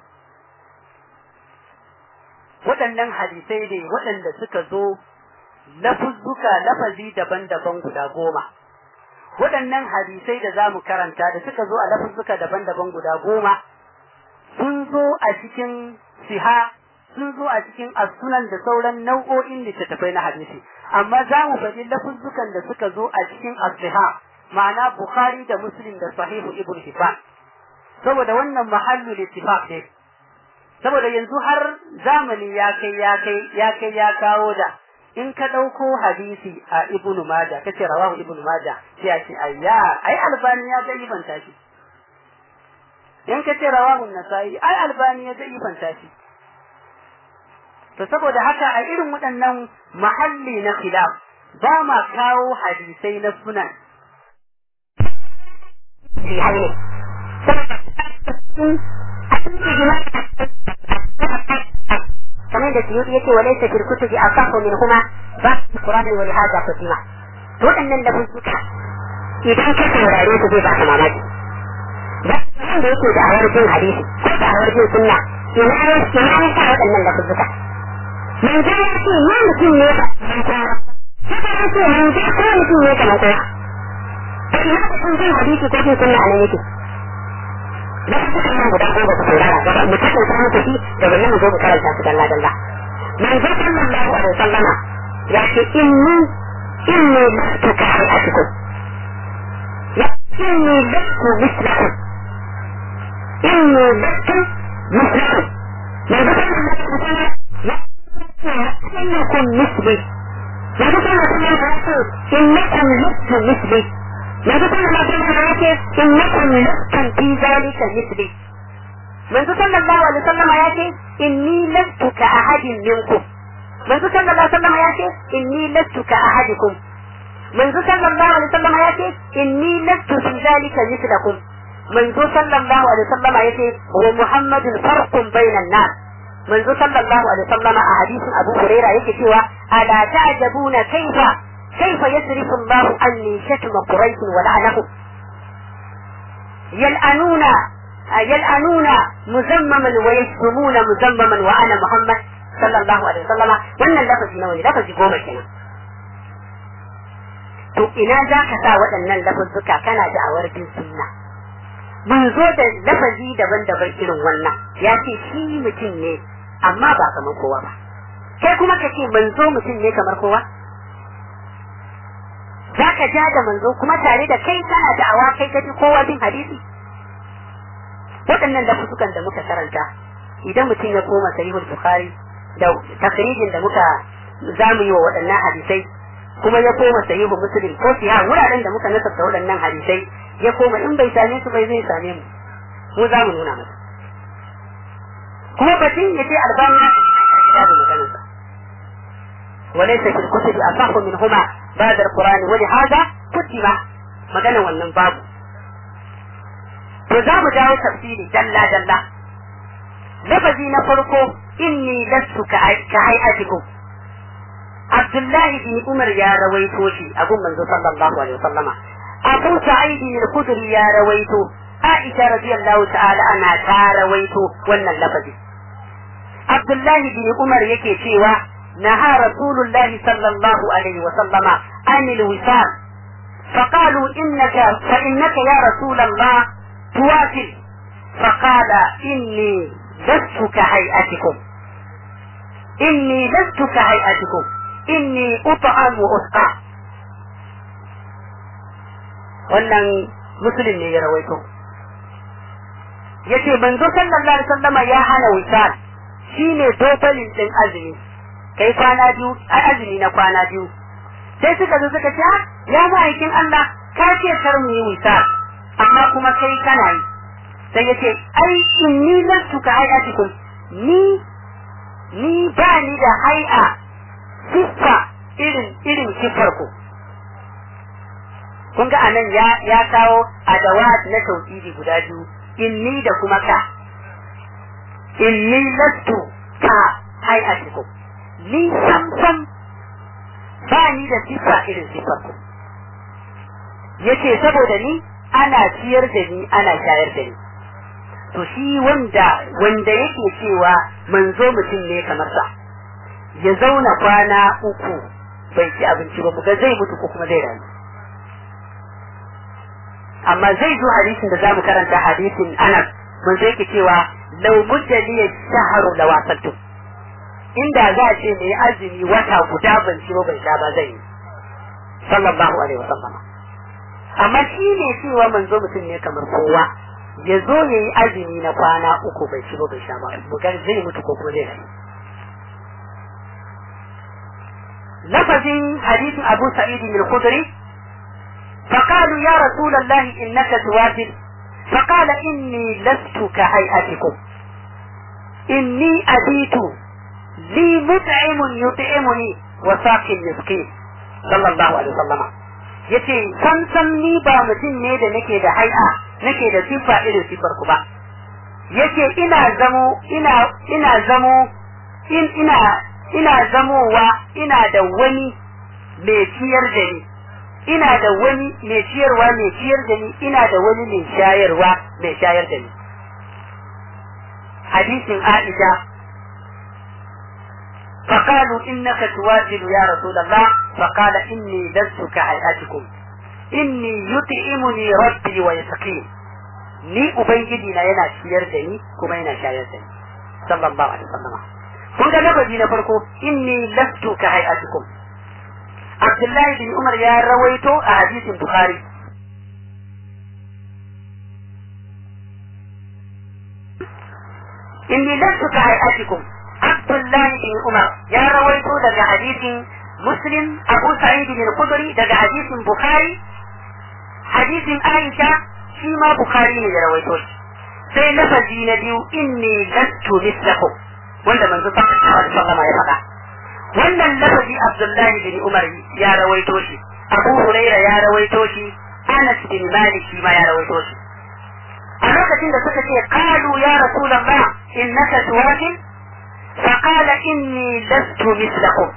waɗannan hadisai ne waɗanda suka zo lafuzzuka lafazi daban-daban guda goma waɗannan hadisai da za mu karanta da suka zo a lafuzzuka daban-daban guda goma sun zo a cikin siha sun zo a cikin asunan da sauran nau'o'in littattafai na hadisi amma za mu faɗi lafuzzukan da suka zo a cikin asiha ma'ana bukhari da muslim da sahihu ibn hibban saboda wannan mahallu littifaq ne saboda yanzu har zamani ya kai ya kai ya kai ya kawo da in ka ɗauko hadisi a ibnu maja kace rawahu ibnu maja sai a ce ayya ai albani ya zai banta shi in ka ce rawahu nasai ai albani ya zai banta shi to saboda haka a irin waɗannan mahalli na khilaf ba ma kawo hadisai na sunan kamar da suyuti yake wa laysa fil kutubi asahu min huma ba qur'ani wa hada fatima to wadannan da sun suka idan ka saurare su zai ba ka mamaki ba nan da yake da awar jin hadisi ko da awar jin sunna ina ne ina ne ka wadannan da sun suka mun ga ya ce ya mutum ne ba haka ya ce mun ga ko mutum ne kamar kowa to ina da sun jin hadisi ko jin sunna a nan yake da su suka nan guda goma ku saurara gaba mu ta sauka muku shi daga nan mu zo mu karanta su dalla dalla manzo sallallahu alaihi wasallama ya ce inni inni lastu ka hayatukum ya inni lastu mislakum inni lastu mislakum manzo sallallahu alaihi wasallama ya ce innakum misli manzo sallallahu alaihi wasallama ya ce innakum lastu misli manzo sallallahu alaihi wasallam ya ce innakum lastum fi zalika mithli manzo sallallahu alaihi wasallam ya ce inni lastu ka ahadin minkum manzo sallallahu alaihi wasallam ya ce inni lastu ka ahadikum manzo sallallahu alaihi wasallam ya ce inni lastu fi zalika mithlakum manzo sallallahu alaihi wasallam ya ce wa muhammadun farqun bainan nas manzo sallallahu alaihi wasallam a hadisin abu huraira yake cewa ala ta'jabuna kaifa كيف يصرف الله عني شتم قريش ولعنهم يلأنون يلأنون مذمما ويشتمون مذمما وأنا محمد صلى الله عليه وسلم wannan lafazi nawa ne lafazi goma kenan to ina za ka sa waɗannan lafazzuka kana da awar bin sunna mun zo da lafazi daban-daban irin wannan ya ce shi mutum ne amma ba kamar kowa ba kai kuma ka ce mun zo mutum ne kamar kowa za ka ja da manzo kuma tare da kai kana da awa kai kaji kowa bin hadisi waɗannan lafuzukan da muka karanta idan mutum ya koma sahihul bukhari da takrijin da muka zamu yi wa waɗannan hadisai kuma ya koma sahihu muslim ko siya wuraren da muka nasabta waɗannan hadisai ya koma in bai same su bai zai same mu mu za mu nuna masa kuma batun ya ce albani ya da maganarsa وليس في الكتب أصح منهما بعد القرآن ولهذا كتب مجانا wannan babu to za mu dawo tafsiri dalla dalla lafazi na farko inni lastu ka hayatikum Abdullahi bin Umar ya rawaito shi a gun manzo sallallahu alaihi wasallama Abu Sa'id al-Khudri ya rawaito Aisha radiyallahu ta'ala ana ta rawaito wannan lafazi Abdullahi bin Umar yake cewa نهى رسول الله صلى الله عليه وسلم عن الوصال فقالوا إنك فإنك يا رسول الله توافل فقال إني لست كهيئتكم إني لست كهيئتكم إني أطعم وأسقى wannan musulun ne ya rawaito yace manzo sallallahu alaihi wasallama ya hana wisal shine dobalin din azumi kai kwana biyu a azumi na kwana biyu sai suka zo suka ce ya ma'aikin Allah ka ce kar mu yi wisa amma kuma kai kana yi sai yace ai inni lastu ka hayatikum ni ni ba ni da hai'a siffa irin irin siffar ku kun ga anan ya ya kawo adawat na tauhidi guda biyu inni da kuma ka inni lastu ka hayatikum ni samsam ba ni da sifa irin sifar ku yace saboda ni ana ciyar da ni ana shayar da ni to shi wanda wanda yake cewa manzo mutum ne kamar sa ya zauna kwana uku bai ci abinci ba muga zai mutu ko kuma zai rayu amma zai zo hadisin da zamu karanta hadisin Anas manzo yake cewa law mudda li shahru lawasaltu inda za a ce mai azumi wata guda ban ci ban sha ba zai yi sallallahu alaihi wasallam amma shi ne cewa manzo mutum ne kamar kowa ya zo ya yi azumi na kwana uku bai ci bai sha ba bugar zai mutu ko kuma zai rayu lafazin hadisin abu sa'id bin khudri فقالوا يا رسول الله إنك توافل فقال إني لست كهيئتكم إني أبيت لي مطعم يطعمني وساق المسكين صلى الله عليه وسلم yace san san ni ba mutum ne da nake da hai'a nake da sifa irin sifar ku ba yace ina zamo ina ina zamo in ina ina zamowa ina da wani mai ciyar da ni ina da wani mai ciyarwa mai ciyar da ni ina da wani mai shayarwa mai shayar da ni hadisin Aisha فقالوا إنك تواجد يا رسول الله فقال إني لست كهيئتكم إني يطعمني ربي ويسقين ni ubangiji na yana ciyar da ni kuma yana shayar da ni sallallahu alaihi wasallam kun ga lafazi na farko inni lastu ka hayatukum Abdullahi bin Umar ya rawaito a hadisin Bukhari inni lastu ka hayatukum Abdullahi bin Umar ya rawaito daga hadisin Muslim Abu Sa'id bin Khudri daga hadisin Bukhari hadisin Aisha shi ma Bukhari ne ya rawaito shi sai lafazi na biyu inni lastu mislakum wanda manzo sallallahu alaihi wasallam ya faɗa wannan lafazi Abdullahi bin Umar ya rawaito shi Abu Huraira ya rawaito shi Anas bin Malik shi ma ya rawaito shi a lokacin da suka ce qalu ya rasulullah innaka tuwafil فقال إني لست مثلكم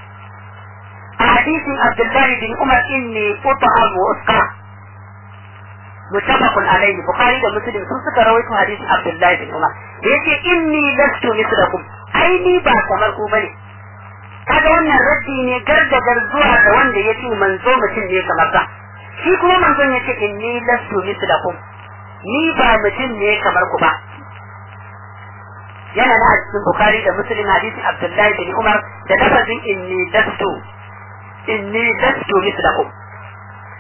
حديث عبد الله بن عمر إني أطعم وأسقى متفق عليه بخاري ده مسلم sun suka rawaito hadisin Abdullahi bin Umar yace inni lastu mislakum ai ni ba kamar ku bane kaga wannan raddi ne gargagar zuwa ga wanda yace manzo mutum ne kamar sa shi kuma manzon yace inni lastu mislakum ni ba mutum ne kamar ku ba yana na cikin Bukhari da Muslim hadisin Abdullahi bin Umar da lafazin inni lastu inni lastu mislakum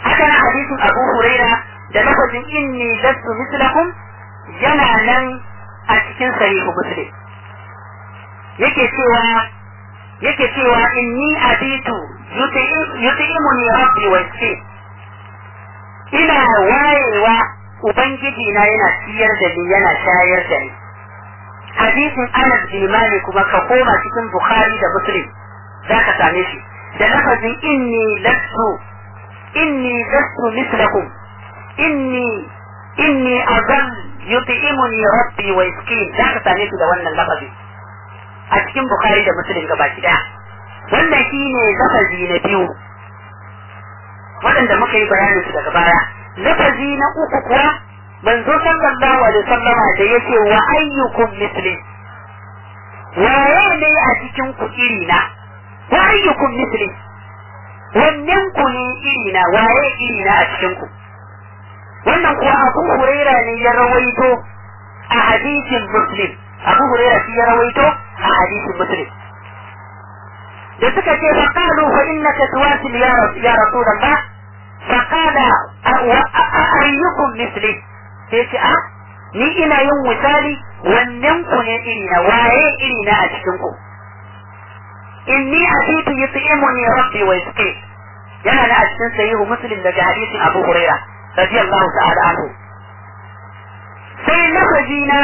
haka na hadisin Abu Huraira da lafazin inni lastu mislakum yana nan a cikin sahihu Muslim yake cewa yake cewa inni abitu yuti'imuni rabbi wa yasqi ina wayewa ubangiji na yana ciyar da ni yana shayar da ni hadisin Anas bin Malik kuma ka koma cikin Bukhari da Muslim zaka same shi da lafazin inni lastu inni lastu mislakum inni inni azal yut'imuni rabbi wa yasqin zaka same shi da wannan lafazi a cikin Bukhari da Muslim gaba daya wannan shine lafazi na biyu waɗanda muka yi bayanin su daga baya lafazi na uku kuwa manzo sallallahu alaihi wasallama da yake wa ayyukum misli waye ne a cikin ku iri na wa ayyukum misli wannan ku ne iri na waye iri na a cikin ku wannan kuwa Abu Huraira ne ya rawaito a hadisin Muslim Abu Huraira shi ya rawaito a hadisin Muslim da suka ce fa qalu fa innaka tuwasil ya ya rasulullah fa qala ayyukum misli sai ce a ni ina yin misali wannan ku ne iri na waye iri na a cikin ku inni atitu yut'imuni rabbi wa yasqi yana na a cikin sahihu muslim daga hadisin abu huraira radiyallahu ta'ala anhu sai lafazi na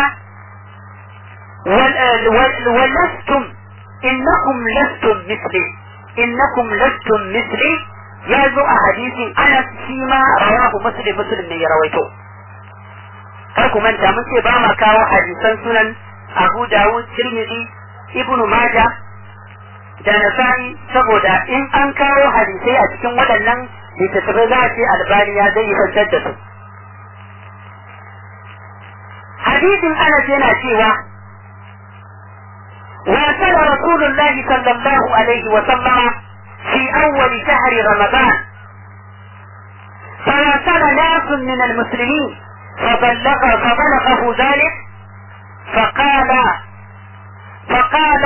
ولستم إنكم لستم مثلي إنكم لستم مثلي يا ذو أحاديث أنا فيما رواه مسلم مسلم من يرويته kar ku manta mun ce ba ma kawo hadisan sunan Abu Dawud, Tirmidhi, Ibn Majah da Nasa'i saboda in an kawo hadisai a cikin waɗannan littattafai za a ce albani ya zai fantar da su. Hadisin Anas yana cewa وصل رسول الله صلى الله عليه وسلم في أول شهر رمضان فواصل ناس من المسلمين فبلغ فبلغه ذلك فقال فقال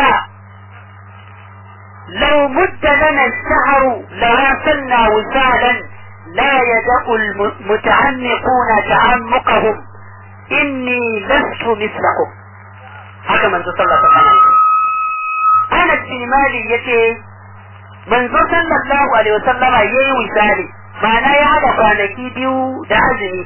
لو مد لنا الشهر لواصلنا وسالا لا يدع المتعمقون تعمقهم إني لست مثلكم haka manzo sallallahu alaihi wasallam Anas bin Malik yace manzo sallallahu alaihi wasallama yayi wisali ma'ana ya hada kwanaki biyu da azumi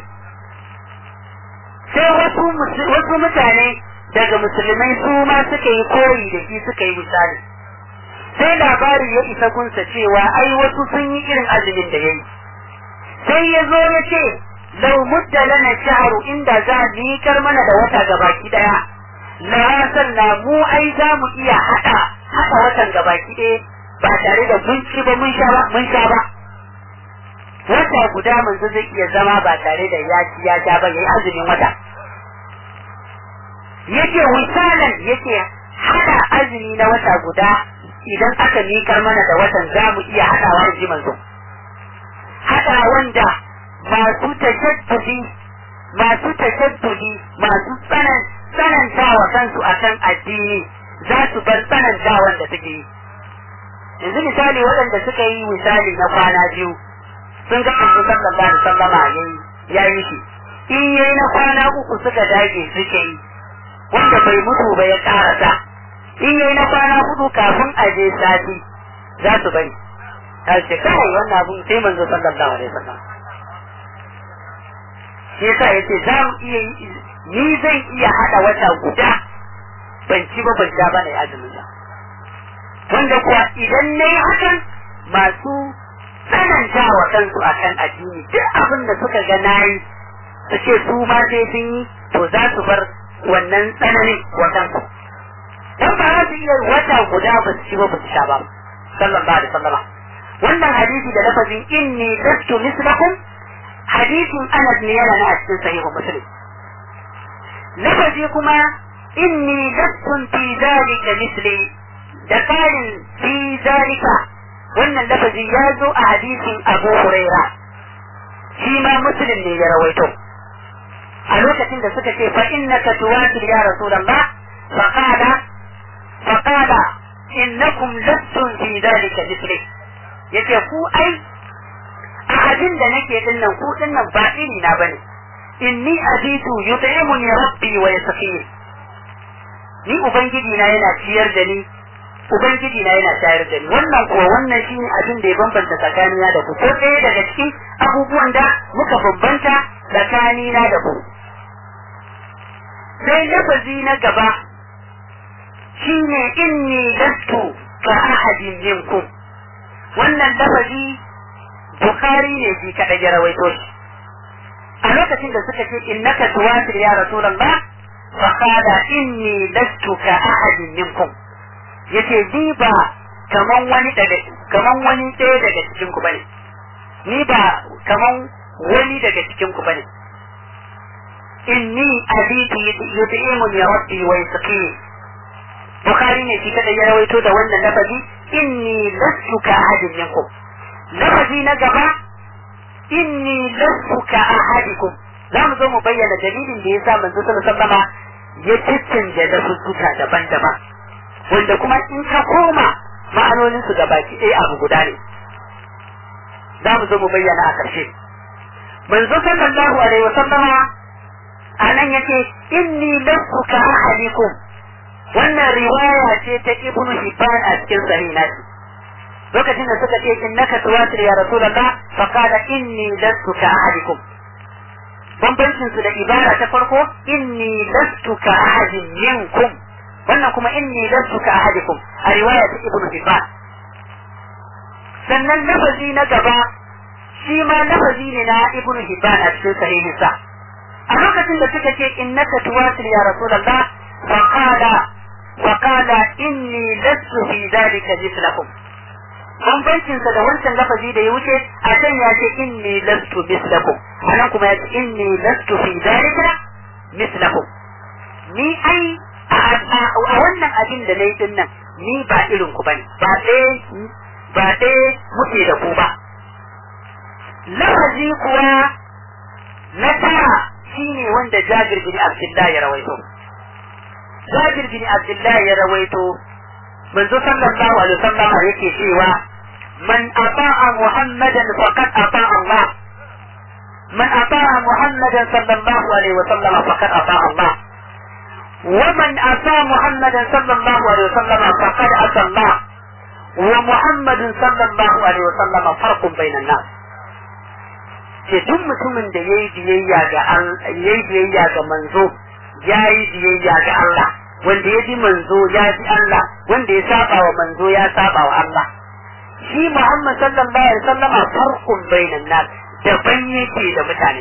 sai wasu wasu mutane daga musulmai su ma suka yi koyi da shi suka yi misali sai labari ya isa kunsa cewa ai wasu sun yi irin azumin da yayi sai ya zo ya ce lau mudda lana shahru inda za miƙar mana da wata gabaki daya la na mu ai za mu iya hada hada watan gabaki ɗaya ba tare da mun ci ba mun sha ba mun sha ba wata guda manzo zai iya zama ba tare da ya ci ya sha ba yayi azumin wata yake wisalan yake hada azumi na wata guda idan aka mikar mana da watan za mu iya hadawa in ji manzo hada wanda masu tashaddudi masu tashaddudi masu tsanan tsanantawa kansu akan addini za su bar tsanantawan da suke yi yanzu misali waɗanda suka yi misali na kwana biyu sun ga manzo sallallahu alaihi wasallama yayi yayi shi in yayi na kwana uku suka dage suke yi wanda bai mutu ba ya karasa in yayi na kwana hudu kafin a je sati za su bari ta ce kai wannan abun sai manzo sallallahu alaihi wasallam shi yasa yace za mu iya ni zan iya hada wata guda ban ci ba ban sha ba ne azumin sa wanda kuwa idan na yi hakan masu tsananta wa kansu akan addini duk abin da suka ga nayi su ce su ma sai sun yi to za su bar wannan tsananin wa kansu dan ba za su iya wata guda ba su ci ba ba su sha ba sallallahu alaihi wasallam wannan hadisi da lafazin inni lastu mislakum hadisin Anas ne yana na a cikin sahihu Muslim lafazi kuma inni lastun fi zalika misli da karin fi zalika wannan lafazi ya zo a hadisin Abu Huraira shi ma Muslim ne ya rawaito a lokacin da suka ce fa innaka tuwatil ya rasulullah fa qala fa qala innakum lastum fi zalika misli yace ku ai a abin da nake din nan ku din nan ba iri na bane inni abitu yut'imuni rabbi wa yasqini ni ubangiji na yana ciyar da ni ubangiji na yana shayar da ni wannan kuwa wannan shine abin da ya bambanta tsakanina da ku ko ɗaya daga cikin abubuwan da muka bambanta tsakanina da ku sai lafazi na gaba shine inni lastu ka ahadin minkum wannan lafazi Bukhari ne shi kaɗai ya rawaito shi. A lokacin da suka ce innaka tuwatir ya Rasulullah fa qala inni lastu ka ahadin minkum. Yace ni ba kaman wani daga kaman wani ɗaya daga cikin ku bane. Ni ba kaman wani daga cikin ku bane. Inni abitu yut'imuni rabbi wa yasqini. Bukhari ne shi kaɗai ya rawaito da wannan lafazi inni lastu ka ahadin minkum. lafazi na gaba inni lastu ka ahadikum za mu zo mu bayyana dalilin da yasa manzo sallallahu alaihi ya caccanje da fuska daban-daban wanda kuma in ka koma ma'anonin su gabaki ɗaya abu guda ne za mu zo mu bayyana a ƙarshe manzo sallallahu alaihi wasallama a nan yace inni lastu ka ahadikum wannan riwaya ce ta ibnu hibban a cikin sahih nasi lokacin da suka ce innaka tuwatir ya rasulullah fa qala inni lastu ka ahadikum bambancin su da ibara ta farko inni lastu ka ahadin minkum wannan kuma inni lastu ka ahadikum a riwaya ta ibnu hibban sannan lafazi na gaba shi ma lafazi ne na ibnu hibban a cikin sahihin sa a lokacin da suka ce innaka tuwatir ya rasulullah fa qala fa qala inni lastu fi dhalika mithlakum bambancinsa da wancan lafazi da ya wuce a can ya ce inni lastu mislakum anan kuma ya ce inni lastu fi dalika mislakum ni ai a wannan abin da na yi din nan ni ba irin ku bane ba ɗaya ba ɗaya muke da ku ba lafazi kuwa na tara shine wanda Jabir bin Abdullah ya rawaito Jabir bin Abdullah ya rawaito manzo sallallahu alaihi wasallam yake cewa man ata'a muhammadan faqad ata'a Allah man ata'a muhammadan sallallahu alaihi wasallam faqad ata'a Allah ومن أتى محمدا صلى الله عليه وسلم فقد أتى الله ومحمد صلى الله عليه وسلم فرق بين الناس ce duk mutumin da ya yi biyayya ga ya yi biyayya ga manzo ya yi biyayya ga Allah wanda ya bi manzo ya bi Allah wanda ya saba wa manzo ya saba wa Allah shi Muhammad sallallahu alaihi wasallama farqun bainan nas daban yake da mutane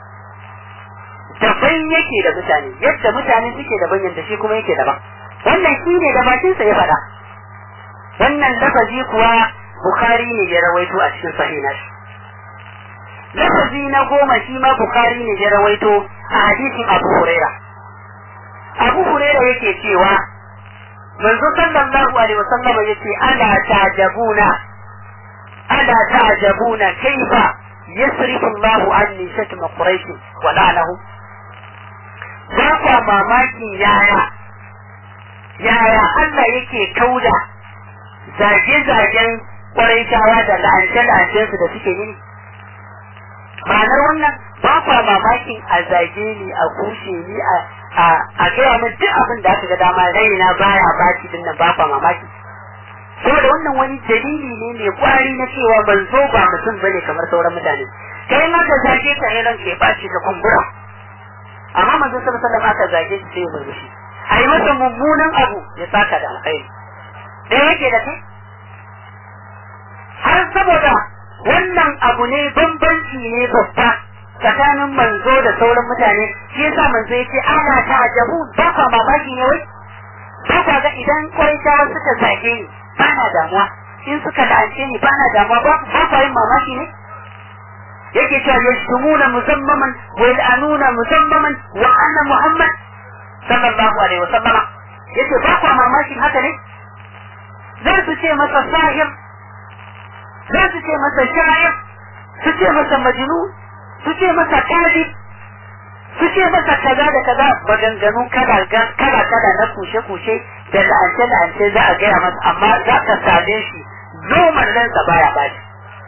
daban yake da mutane yadda mutane suke daban yadda shi kuma yake daban wannan shi ne da bakinsa ya faɗa wannan lafazi kuwa Bukhari ne ya rawaito a cikin sahih lafazi na goma shi ma Bukhari ne ya rawaito a hadisin Abu Huraira Abu Huraira yake cewa manzo sallallahu alaihi wasallam yace ala ta'jabuna ala ta'jabuna kaifa yasrifu Allah anni shatma quraish wa la'anahu ba kwa mamakin yaya yaya Allah yake kauda zage-zagen ƙwaraitawa da la'ance-la'ancensu da suke yi ma'anar wannan ba kwa mamakin a zage ni a kushe ni a gaya min duk abin da aka ga dama raina baya baci din nan ba kwa mamaki saboda wannan wani dalili ne mai kwari na cewa manzo ba mutum bane kamar sauran mutane kai ma ka zage ka ne ranka ya baci ka kumbura amma manzo sallallahu alaihi wasallam aka zage shi sai ya murmushi a yi masa mummunan abu ya saka da alkhairi da yake da kai har saboda wannan abu ne bambanci ne babba tsakanin manzo da sauran mutane shi yasa manzo yake ana ta ajabu ba kwa mamaki ne wai ba kwa ga idan kwaita suka zage ni ba na damuwa in suka la'ance ni ba na damuwa ba kwa yin mamaki ne yake cewa yashtumuna muzammaman wa yal'anuna muzammaman wa anna muhammad sallallahu alaihi wa sallama yace ba kwa mamakin haka ne za su ce masa sahir za su ce masa sha'ir su ce masa majnun su ce masa kadi su ce masa kaza da kaza maganganu kala kala kala na kushe kushe da la'ance la'ance za a gaya masa amma za ka same shi noman ransa baya bashi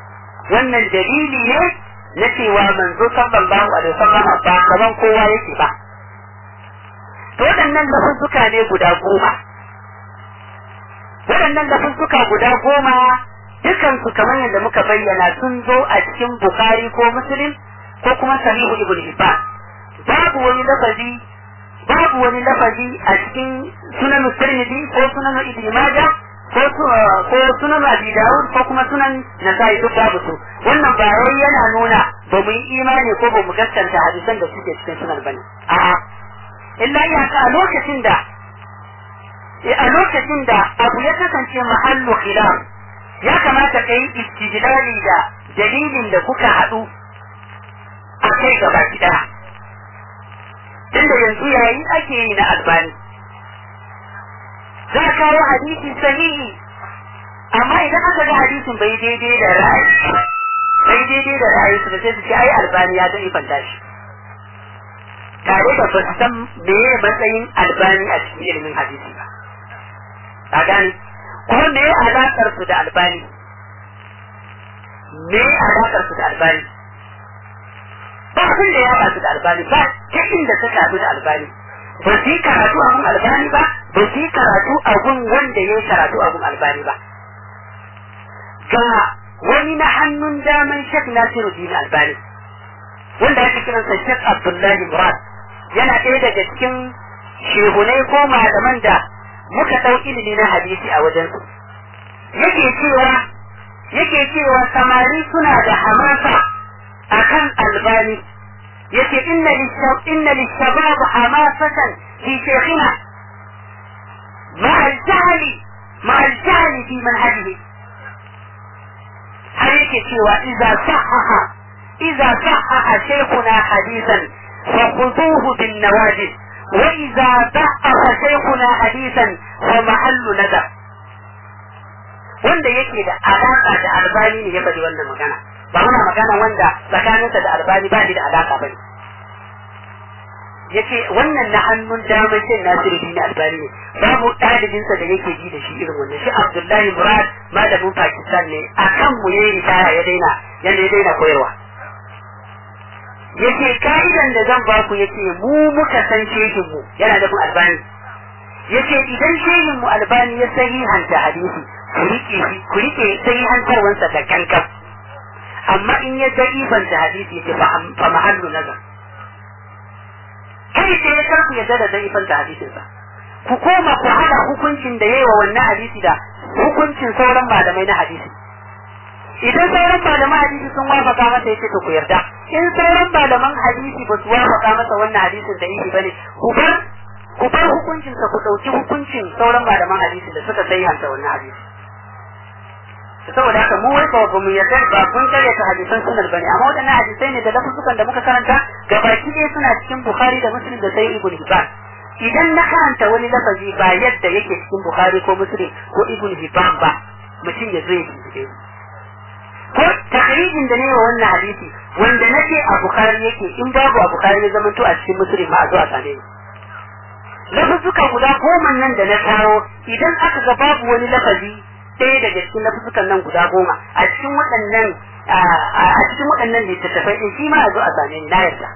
wannan dalili ne na cewa manzo sallallahu alaihi wasallam ba kaman kowa yake ba to waɗannan lafuzzuka ne guda goma waɗannan lafuzzuka guda goma dukansu kamar yadda muka bayyana sun zo a cikin Bukhari ko Muslim ko kuma Sahihu Ibn Hibban babu wani lafazi babu wani lafazi a cikin sunan Tirmidhi ko sunan Ibn Majah ko ko sunan Abi Dawud ko kuma sunan Nasa'i duk babu su wannan ba wai yana nuna ba mu yi imani ko ba mu gaskanta hadisan da suke cikin sunan bane a'a illa iyaka a lokacin da a lokacin da abu ya kasance mahallu khilaf ya kamata ka yi istidlali da dalilin da kuka haɗu a kai gaba ɗaya tunda yanzu yayi ake yi na albani za a kawo hadisi sahihi amma idan aka ga hadisin bai daidai da ra'ayi bai daidai da ra'ayi su da sai su ce ai albani ya zai fanta shi tare da ba su san meye matsayin albani a cikin ilimin hadisi ba a gani kuma me alaƙar su da albani me alaƙar su da albani ba abin da ya haɗa su da albani ba ta inda suka haɗu da albani ba su yi karatu a gun albani ba ba su yi karatu a gun wanda ya yi karatu a gun albani ba ga wani na hannun daman shek nasiru dini albani wanda ake kiransa shek abdullahi murad yana ɗaya daga cikin shehunai ko malaman da muka ɗau ilimi na hadisi a wajensu yake cewa yake cewa samari suna da hamasa akan albani yake inna inna lishabab hamasatan fi shaykhina ma al-jahli ma al-jahli fi manhajihi har yake cewa idza sahaha idza sahaha shaykhuna hadithan فخذوه بالنواجذ وإذا ضعف شيخنا حديثا فمحل ندب wanda yake da alaka da albani ne ya faɗi wannan magana ba muna magana wanda tsakaninsa da albani ba shi da alaka ba ne yace wannan na hannun damar shin nasiru din albani ne babu ɗalibinsa da yake ji da shi irin wannan shi abdullahi murad malamin pakistan ne akan mu yayi ritaya ya daina yanda ya daina koyarwa yace ka'idan da zan baku yace mu muka san shehin mu yana da albani yace idan shehin mu albani ya sahihanta hadisi ku rike shi ku rike sahihantarwansa da kankan amma in ya da'ifanta hadisi yace fa mahallu nazar kai sai ya karku ya da da'ifanta hadisin sa ku koma ku hada hukuncin da yayi wa wannan hadisi da hukuncin sauran malamai na hadisi idan sauran malaman hadisi sun wafaka masa yace to ku yarda in sauran malaman hadisi ba su wafaka masa wannan hadisin da yake bane ku bar ku bar hukuncin sa ku dauki hukuncin sauran malaman hadisi da suka sai hanta wannan hadisi saboda haka mu wai ba mu yarda ba kun kare ta hadisan sunan bane amma wadannan hadisai ne da lafuzukan da muka karanta gabaki ɗaya suna cikin bukhari da muslim da sai ibn hibban idan na karanta wani lafazi ba yadda yake cikin bukhari ko muslim ko ibn hibban ba mutum ya zo ya bincike ko takrijin da ne wa wannan hadisi wanda nake a bukari yake in babu a bukari ya zama to a cikin musulmi ma a zuwa same ni lafuzzuka guda goma nan da na kawo idan aka ga babu wani lafazi ɗaya daga cikin lafuzzukan nan guda goma a cikin waɗannan a cikin waɗannan littattafai ɗin shi ma a zo a same ni na yarda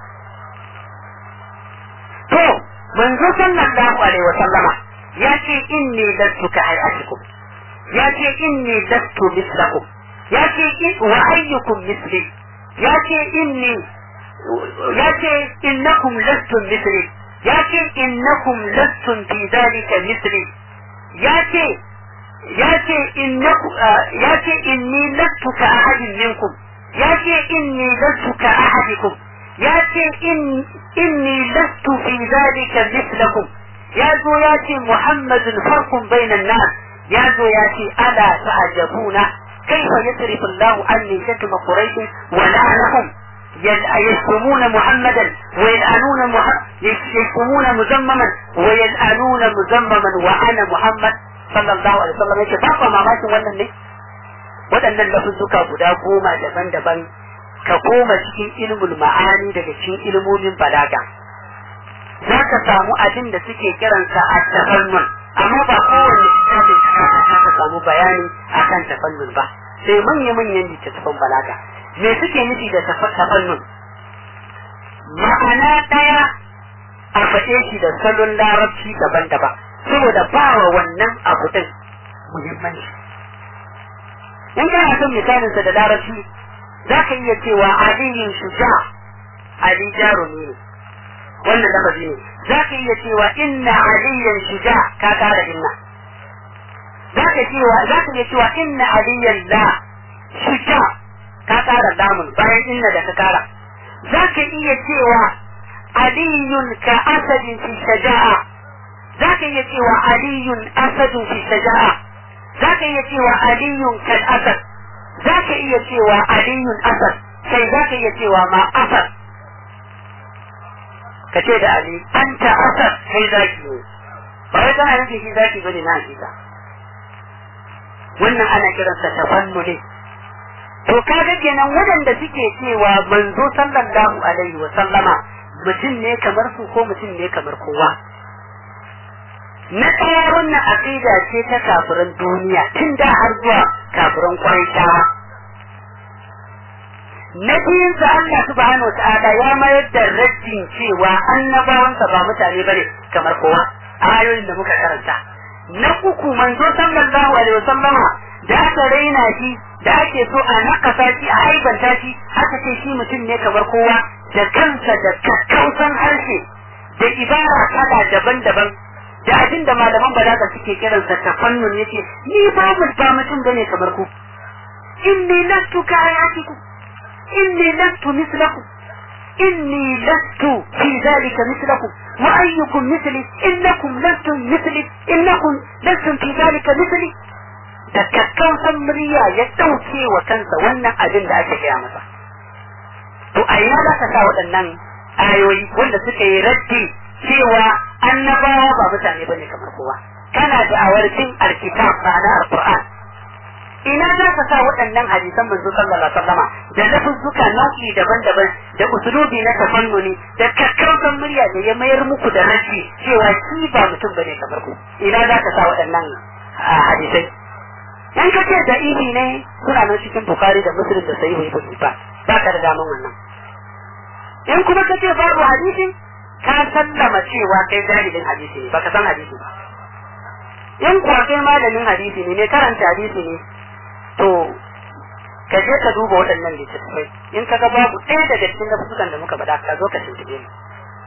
to manzo sallallahu alaihi wa sallama ya ce inni lastu ka hayatikum ya ce inni lastu mislakum ya ce wa ayyukum misli ya ce inni ya ce innakum lastum misli ya ce innakum lastum fi dhalika misli ya ce ya ce innaku ya ce inni lastu ka ahadin minkum ya ce inni lastu ka ahadikum ya ce inni lastu fi dhalika mislakum ya zo ya ce muhammadun farqun bainan nas ya zo ya ce ala ta'jabuna كيف يصرف الله عني شتم قريش ولعنهم يشتمون محمدا ويلعنون محمد يشتمون مزمما ويلعنون مزمما وانا محمد صلى الله عليه وسلم yake ba ku mamakin wannan ne waɗannan lafuzzuka guda goma daban-daban ka koma cikin ilmul ma'ani daga cikin ilmomin balaga za ka samu abin da suke kiransa a tafannun amma ba kowanne littafin ka samu bayani akan tafannun ba sai manya-manyan littattafan balaga me suke nufi da tafannun ma'ana ɗaya a faɗe shi da salon larabci daban-daban saboda ba wa wannan abu ɗin muhimmanci in kana son misalinsa da larabci za ka iya cewa aliyin shuja ali jarumi ne wannan lafazi ne za ka iya cewa inna aliyan shuja ka kara inna za ka cewa za ka iya cewa inna aliyan la shuja ka kara lamun bayan inna da ka kara za ka iya cewa aliyun ka asadin fi shaja'a za ka iya cewa aliyun asadun fi shaja'a za ka iya cewa aliyun kal asad za ka iya cewa aliyun asad sai za ka iya cewa ma asad ka ce da ali anta asad kai zaki ne ba wai kana nufin shi zaki bane na hakika wannan ana kiransa tafannu ne to kaga kenan waɗanda suke cewa manzo sallallahu alaihi wa sallama mutum ne kamar su ko mutum ne kamar kowa na ɗaya wannan aqida ce ta kafiran duniya tun da har zuwa kafiran kwaitawa na biyun sa Allah subhanahu ta'ala ya mayar da raddin cewa annabawansa ba mutane bane kamar kowa a ayoyin da muka karanta na uku manzo sallallahu alaihi wasallama da aka raina shi da ake so a nakasa shi a aibanta shi aka ce shi mutum ne kamar kowa da kansa da kakkausan harshe da ibara kala daban-daban da abin da malaman balaga suke kiransa tafannun yace ni ba ba mutum bane kamar ku inni lastu ka ayatikum إني لست مثلكم إني لست في ذلك مثلكم وأيكم مثلي إنكم لستم مثلي إنكم لستم في ذلك مثلي da kakkausan murya ya ɗauke wa kansa wannan abin da ake gaya masa. To a ina za ka sa waɗannan ayoyi wanda suka yi raddi cewa annabawa ba mutane bane kamar kowa. Kana da awarcin alkitab ma'ana alquran ina za ka sa waɗannan hadisan manzo sallallahu alaihi wasallama da lafuzzuka nau'i daban-daban da usulubi na tafannuni da kakkausan murya da ya mayar muku da rashi cewa shi ba mutum bane kamar ku ina za ka sa waɗannan hadisai in ka ce da ihi ne suna nan cikin bukari da muslim da sahihu ibn hibban ba ka da daman wannan in kuma ka ce babu hadisi ka sallama cewa kai jahilin hadisi ne baka san hadisi ba in kuwa kai malamin hadisi ne ne karanta hadisi ne to ka je ka duba waɗannan littattafai in ka ga babu ɗaya daga cikin lafuzzukan da muka faɗa ka zo ka tuntube mu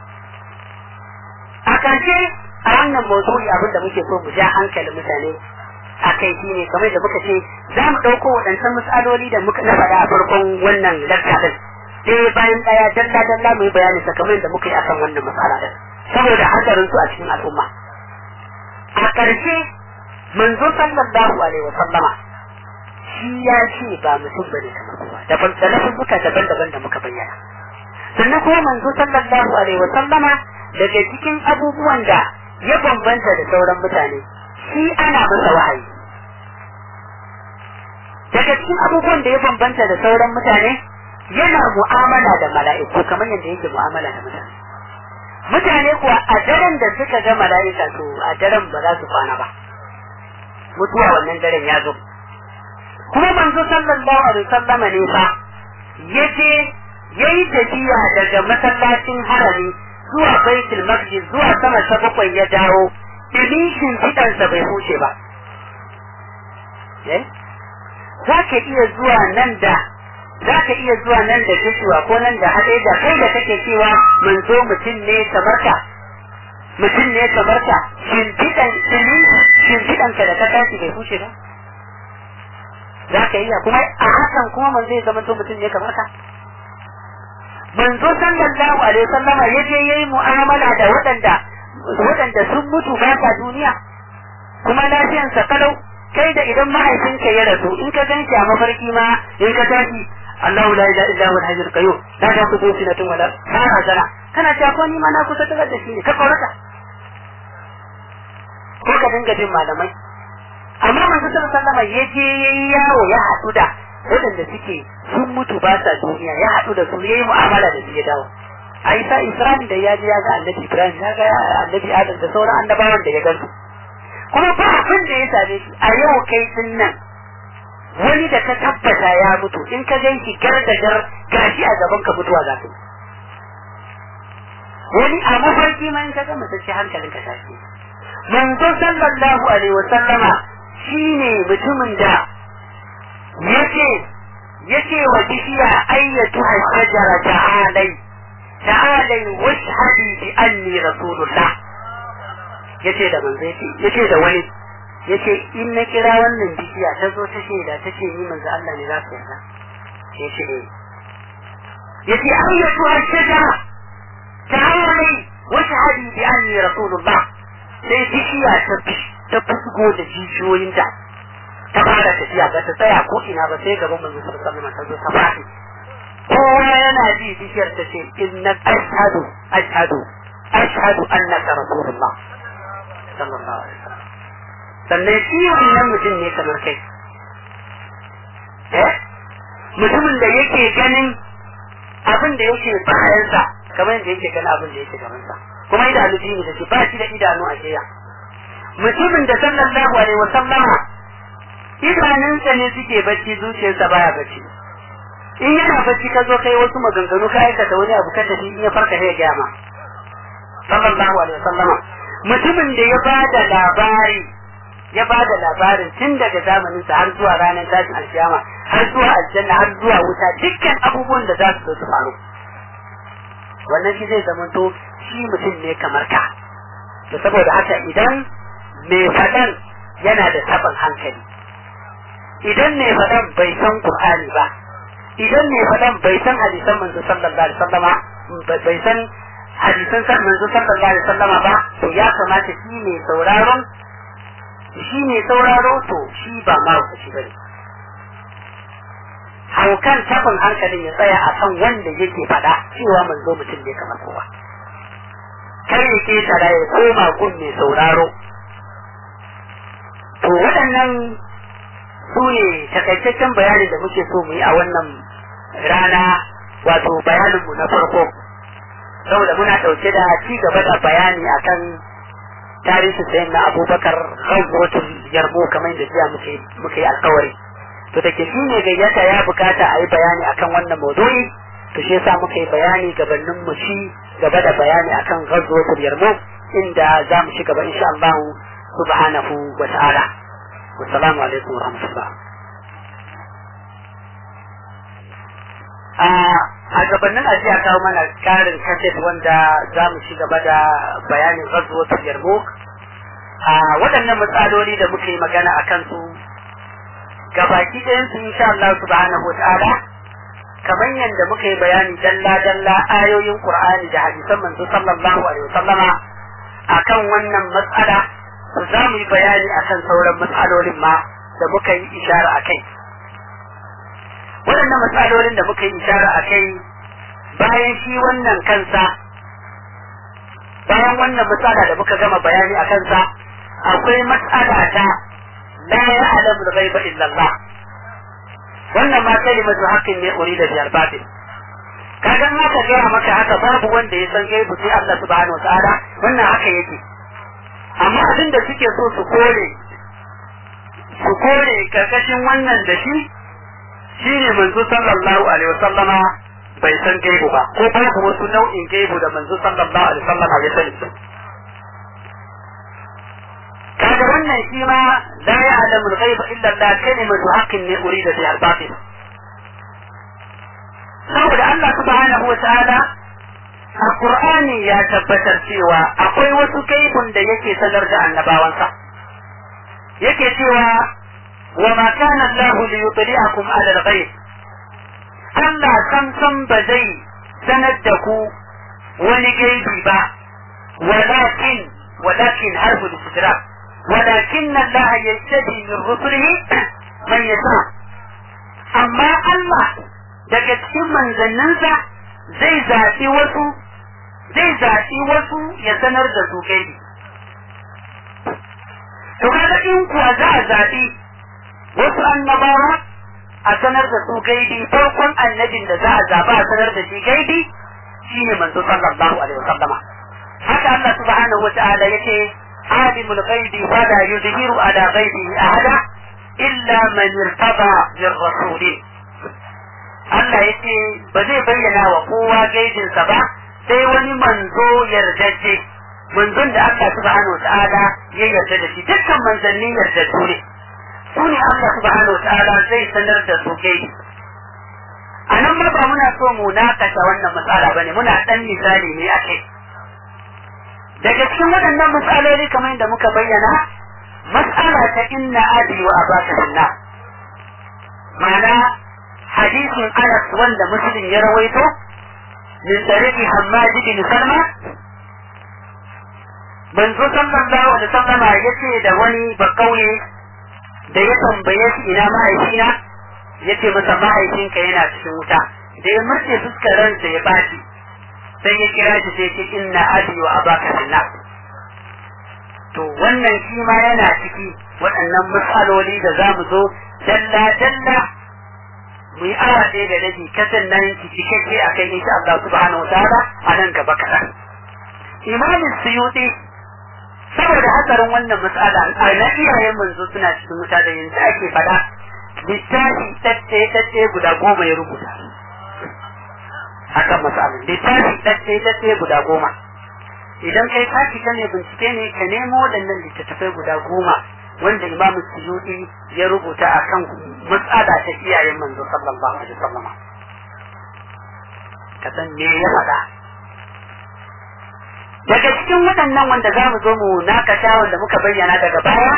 a ƙarshe a wannan mawdu'i abin da muke so mu ja hankalin mutane a kai shi ne kamar da muka ce za mu ɗauko waɗancan matsaloli da muka na faɗa a farkon wannan lakka ɗin ɗaya bayan ɗaya dalla dalla mu yi bayani sakamakon da muka yi akan wannan matsala ɗin saboda hatsarin su a cikin al'umma a ƙarshe manzo sallallahu alaihi wa sallama shi ya ce ba mutum bane kamar kowa daban da lafuzzuka daban-daban da muka bayyana sannan kuma manzo sallallahu alaihi wa sallama daga cikin abubuwan da ya bambanta da sauran mutane shi ana masa wahayi daga cikin abubuwan da ya bambanta da sauran mutane yana mu'amala da mala'iku kamar yadda yake mu'amala da mutane mutane kuwa a daren da suka ga mala'ika to a daren ba za su kwana ba mutuwa wannan daren ya zo kuma manzo sallallahu alaihi wasallam ne fa yaje yayi tafiya daga masallacin harami zuwa baitul maqdis zuwa sama ta bakwai ya dawo dilishin fidansa bai huce ba eh za ka iya zuwa nan da za ka iya zuwa nan da kishiwa ko nan da haɗe da kai da kake cewa manzo mutum ne kamar ka mutum ne kamar ka shimfiɗan shimfiɗanka da ka tashi bai huce ba za ka iya kuma a hakan kuma man zai zama mutum ne kamar ka manzo sallallahu alaihi wasallama ya je yayi mu'amala da waɗanda waɗanda sun mutu ba sa duniya kuma lafiyan sa kalau kai da idan mahaifinka ya rasu in ka ganshi a mafarki ma in ka tashi Allahu la ilaha illa huwa al-hayyul qayyum la ta'khudhuhu sinatun wala kana sana kana cewa ko ni ma na kusa da shi ne ka korata ko ka dinga jin malamai amma manzo sallallahu alaihi ya je yayi yawo ya haɗu da waɗanda suke sun mutu ba sa duniya ya haɗu da su yayi mu'amala da su ya dawo a isa isra'il da ya je ya ga annabi ibrahim ya ga annabi adam da sauran annabawan da ya gansu kuma ba abin da ya same shi a yau kai din nan wani da ka tabbata ya mutu in ka gan shi gar da gar gashi a gaban ka mutuwa za ka wani a mafarki ma in ka gama sai hankalin ka tashi manzo sallallahu alaihi wa sallama shine mutumin da yace yace wa bishiya ayyatu shajara ta'alai ta'alai washhadi bi anni rasulullah yace da manzo yace yace da wani yace in na kira wannan bishiya ta zo ta shaida ta ce ni manzo Allah ne za su yarda yace eh yace ayyatu shajara ta'alai washhadi bi anni rasulullah sai bishiya ta ta fusgo da jijiyoyinta ta fara tafiya ba ta tsaya ko ina ba sai gaban manzo sallallahu alaihi wasallam ta zo ta fadi kowa yana ji bishiyar ta ce inna ashhadu ashhadu ashhadu annaka rasulullah sallallahu alaihi wasallam sannan shi wannan mutum ne kamar kai eh mutumin da yake ganin abin da yake bayansa kamar yadda yake ganin abin da yake gabansa kuma idanu biyu da shi ba shi da idanu a jiya mutumin da sallallahu alaihi wasallama idanunsa ne suke bacci zuciyarsa baya bacci in yana bacci ka zo kai wasu maganganu ka aikata wani abu ka tafi in ya farka sai ya gaya ma sallallahu alaihi wasallama mutumin da ya bada labari ya bada labarin tun daga zamanin sa har zuwa ranar tashin alkiyama har zuwa aljanna har zuwa wuta dukkan abubuwan da za su zo su faru wannan shi zai zama to shi mutum ne kamar ka to saboda haka idan mai faɗan yana da taɓin hankali idan mai faɗan bai san Qur'ani ba idan mai faɗan bai san hadisan manzo sallallahu alaihi wasallama bai san hadisan manzo sallallahu alaihi wasallama ba to ya kamata shi ne sauraron shi ne sauraro to shi ba ma shi bane haukan tafin hankalin ya tsaya a kan wanda yake faɗa cewa manzo mutum ne kamar kowa kar ya ke tara ya koma gun mai sauraro to waɗannan su ne takaitaccen bayani da muke so mu yi a wannan rana wato bayaninmu na farko saboda muna ɗauke da ci gaba da bayani akan tarihin sayan na abubakar ghazwatul yarmu kamar da jiya muke muke alkawari to da ke shi ne gayyata ya bukata a yi bayani akan wannan maudu'i to shi yasa muka yi bayani gabanin mu ci gaba da bayani akan ghazwatul yarmu inda za mu ci gaba insha Allah subhanahu wa ta'ala wassalamu alaikum wa rahmatullah a gabanin ajiya kawo mana karin kaset wanda za mu ci gaba da bayanin ghazwatul yarmouk a waɗannan matsaloli da muka yi magana a kansu gabaki ɗayan su insha Allah subhanahu ta'ala kamar yadda muka yi bayani dalla dalla ayoyin Qur'ani da hadisan manzo sallallahu alaihi wasallama akan wannan matsala to za mu yi bayani akan sauran matsalolin ma da muka yi ishara a kai waɗannan matsalolin da muka yi ishara a kai bayan shi wannan kansa bayan wannan matsala da muka gama bayani a kansa akwai matsala ta la ya'lamu al-ghaiba illa Allah wannan ma kalimatu haqqin ne urida bi al-batil kaga ma ka gaya maka haka babu wanda ya san gaibu sai Allah subhanahu wa ta'ala wannan haka yake amma abin da suke so su kore su kore karkashin wannan da shi shine manzo sallallahu alaihi wasallama bai san gaibu ba ko babu wasu nau'in gaibu da manzo sallallahu alaihi wasallama ya sani kaga wannan shi ma la ya'lamu al-ghaiba illa Allah kalimatu haqqin ne urida biha al-batil saboda Allah subhanahu wa ta'ala a Qur'ani ya tabbatar cewa akwai wasu gaibun da yake sanar da annabawansa yake cewa wa ma kana Allah li yutli'akum 'ala al-ghaib Allah sam sam ba zai sanar da ku wani gaibi ba walakin walakin harfu istidrak ولكن الله يجتبي من رسله من يشاء amma Allah daga cikin manzanninsa zai zaɓi wasu zai zaɓi wasu ya sanar da su gaibi to kaga in kuwa za a zaɓi wasu annabawa a sanar da su gaibi farkon annabin da za a zaɓa a sanar da shi gaibi shine manzo sallallahu alaihi wasallama haka Allah subhanahu wa ta'ala yake عالم الغيب فلا يظهر على غيبه أحدا إلا illa man irtaba bir rasulin Allah yace ba zai bayyana wa kowa gaijinsa ba sai wani manzo yardajje manzon da Allah subhanahu wa ta'ala ya yarda da shi dukkan manzanni yardajju ne su ne Allah subhanahu wa ta'ala zai sanar da su gaiji a nan ma ba muna so mu nakasa wannan matsala bane muna dan misali ne a kai daga cikin waɗannan matsaloli kamar yadda muka bayyana matsala ta inna abi wa abaka fillah ma'ana hadisin Anas wanda Muslim ya rawaito min tariqi Hammad bin Salma manzo sallallahu alaihi wasallam yace da wani bakauye da ya tambaye shi ina mahaifina yace masa mahaifinka yana cikin wuta da ya murce fuskar ransa ya baci sai ya kira shi sai ce inna abi wa abaka fillah to wannan shi ma yana ciki waɗannan matsaloli da za mu zo dalla dalla mu yi awa ɗaya da rabi kasan nan ki cikakke a kai insha Allah subhanahu wataala a nan gaba kaɗan imamin suyuti saboda hatsarin wannan matsala a na iyayen manzo suna cikin wuta da yanzu ake faɗa littafi tacce tacce guda goma ya rubuta akan matsalin littafi tacce tacce guda goma idan kai ka fita ne bincike ne ka nemo waɗannan littattafai guda goma wanda imam suyuti ya rubuta akan matsala ta iyayen manzo sallallahu alaihi wasallam ka san me ya faɗa daga cikin waɗannan wanda za mu zo mu nakasha wanda muka bayyana daga baya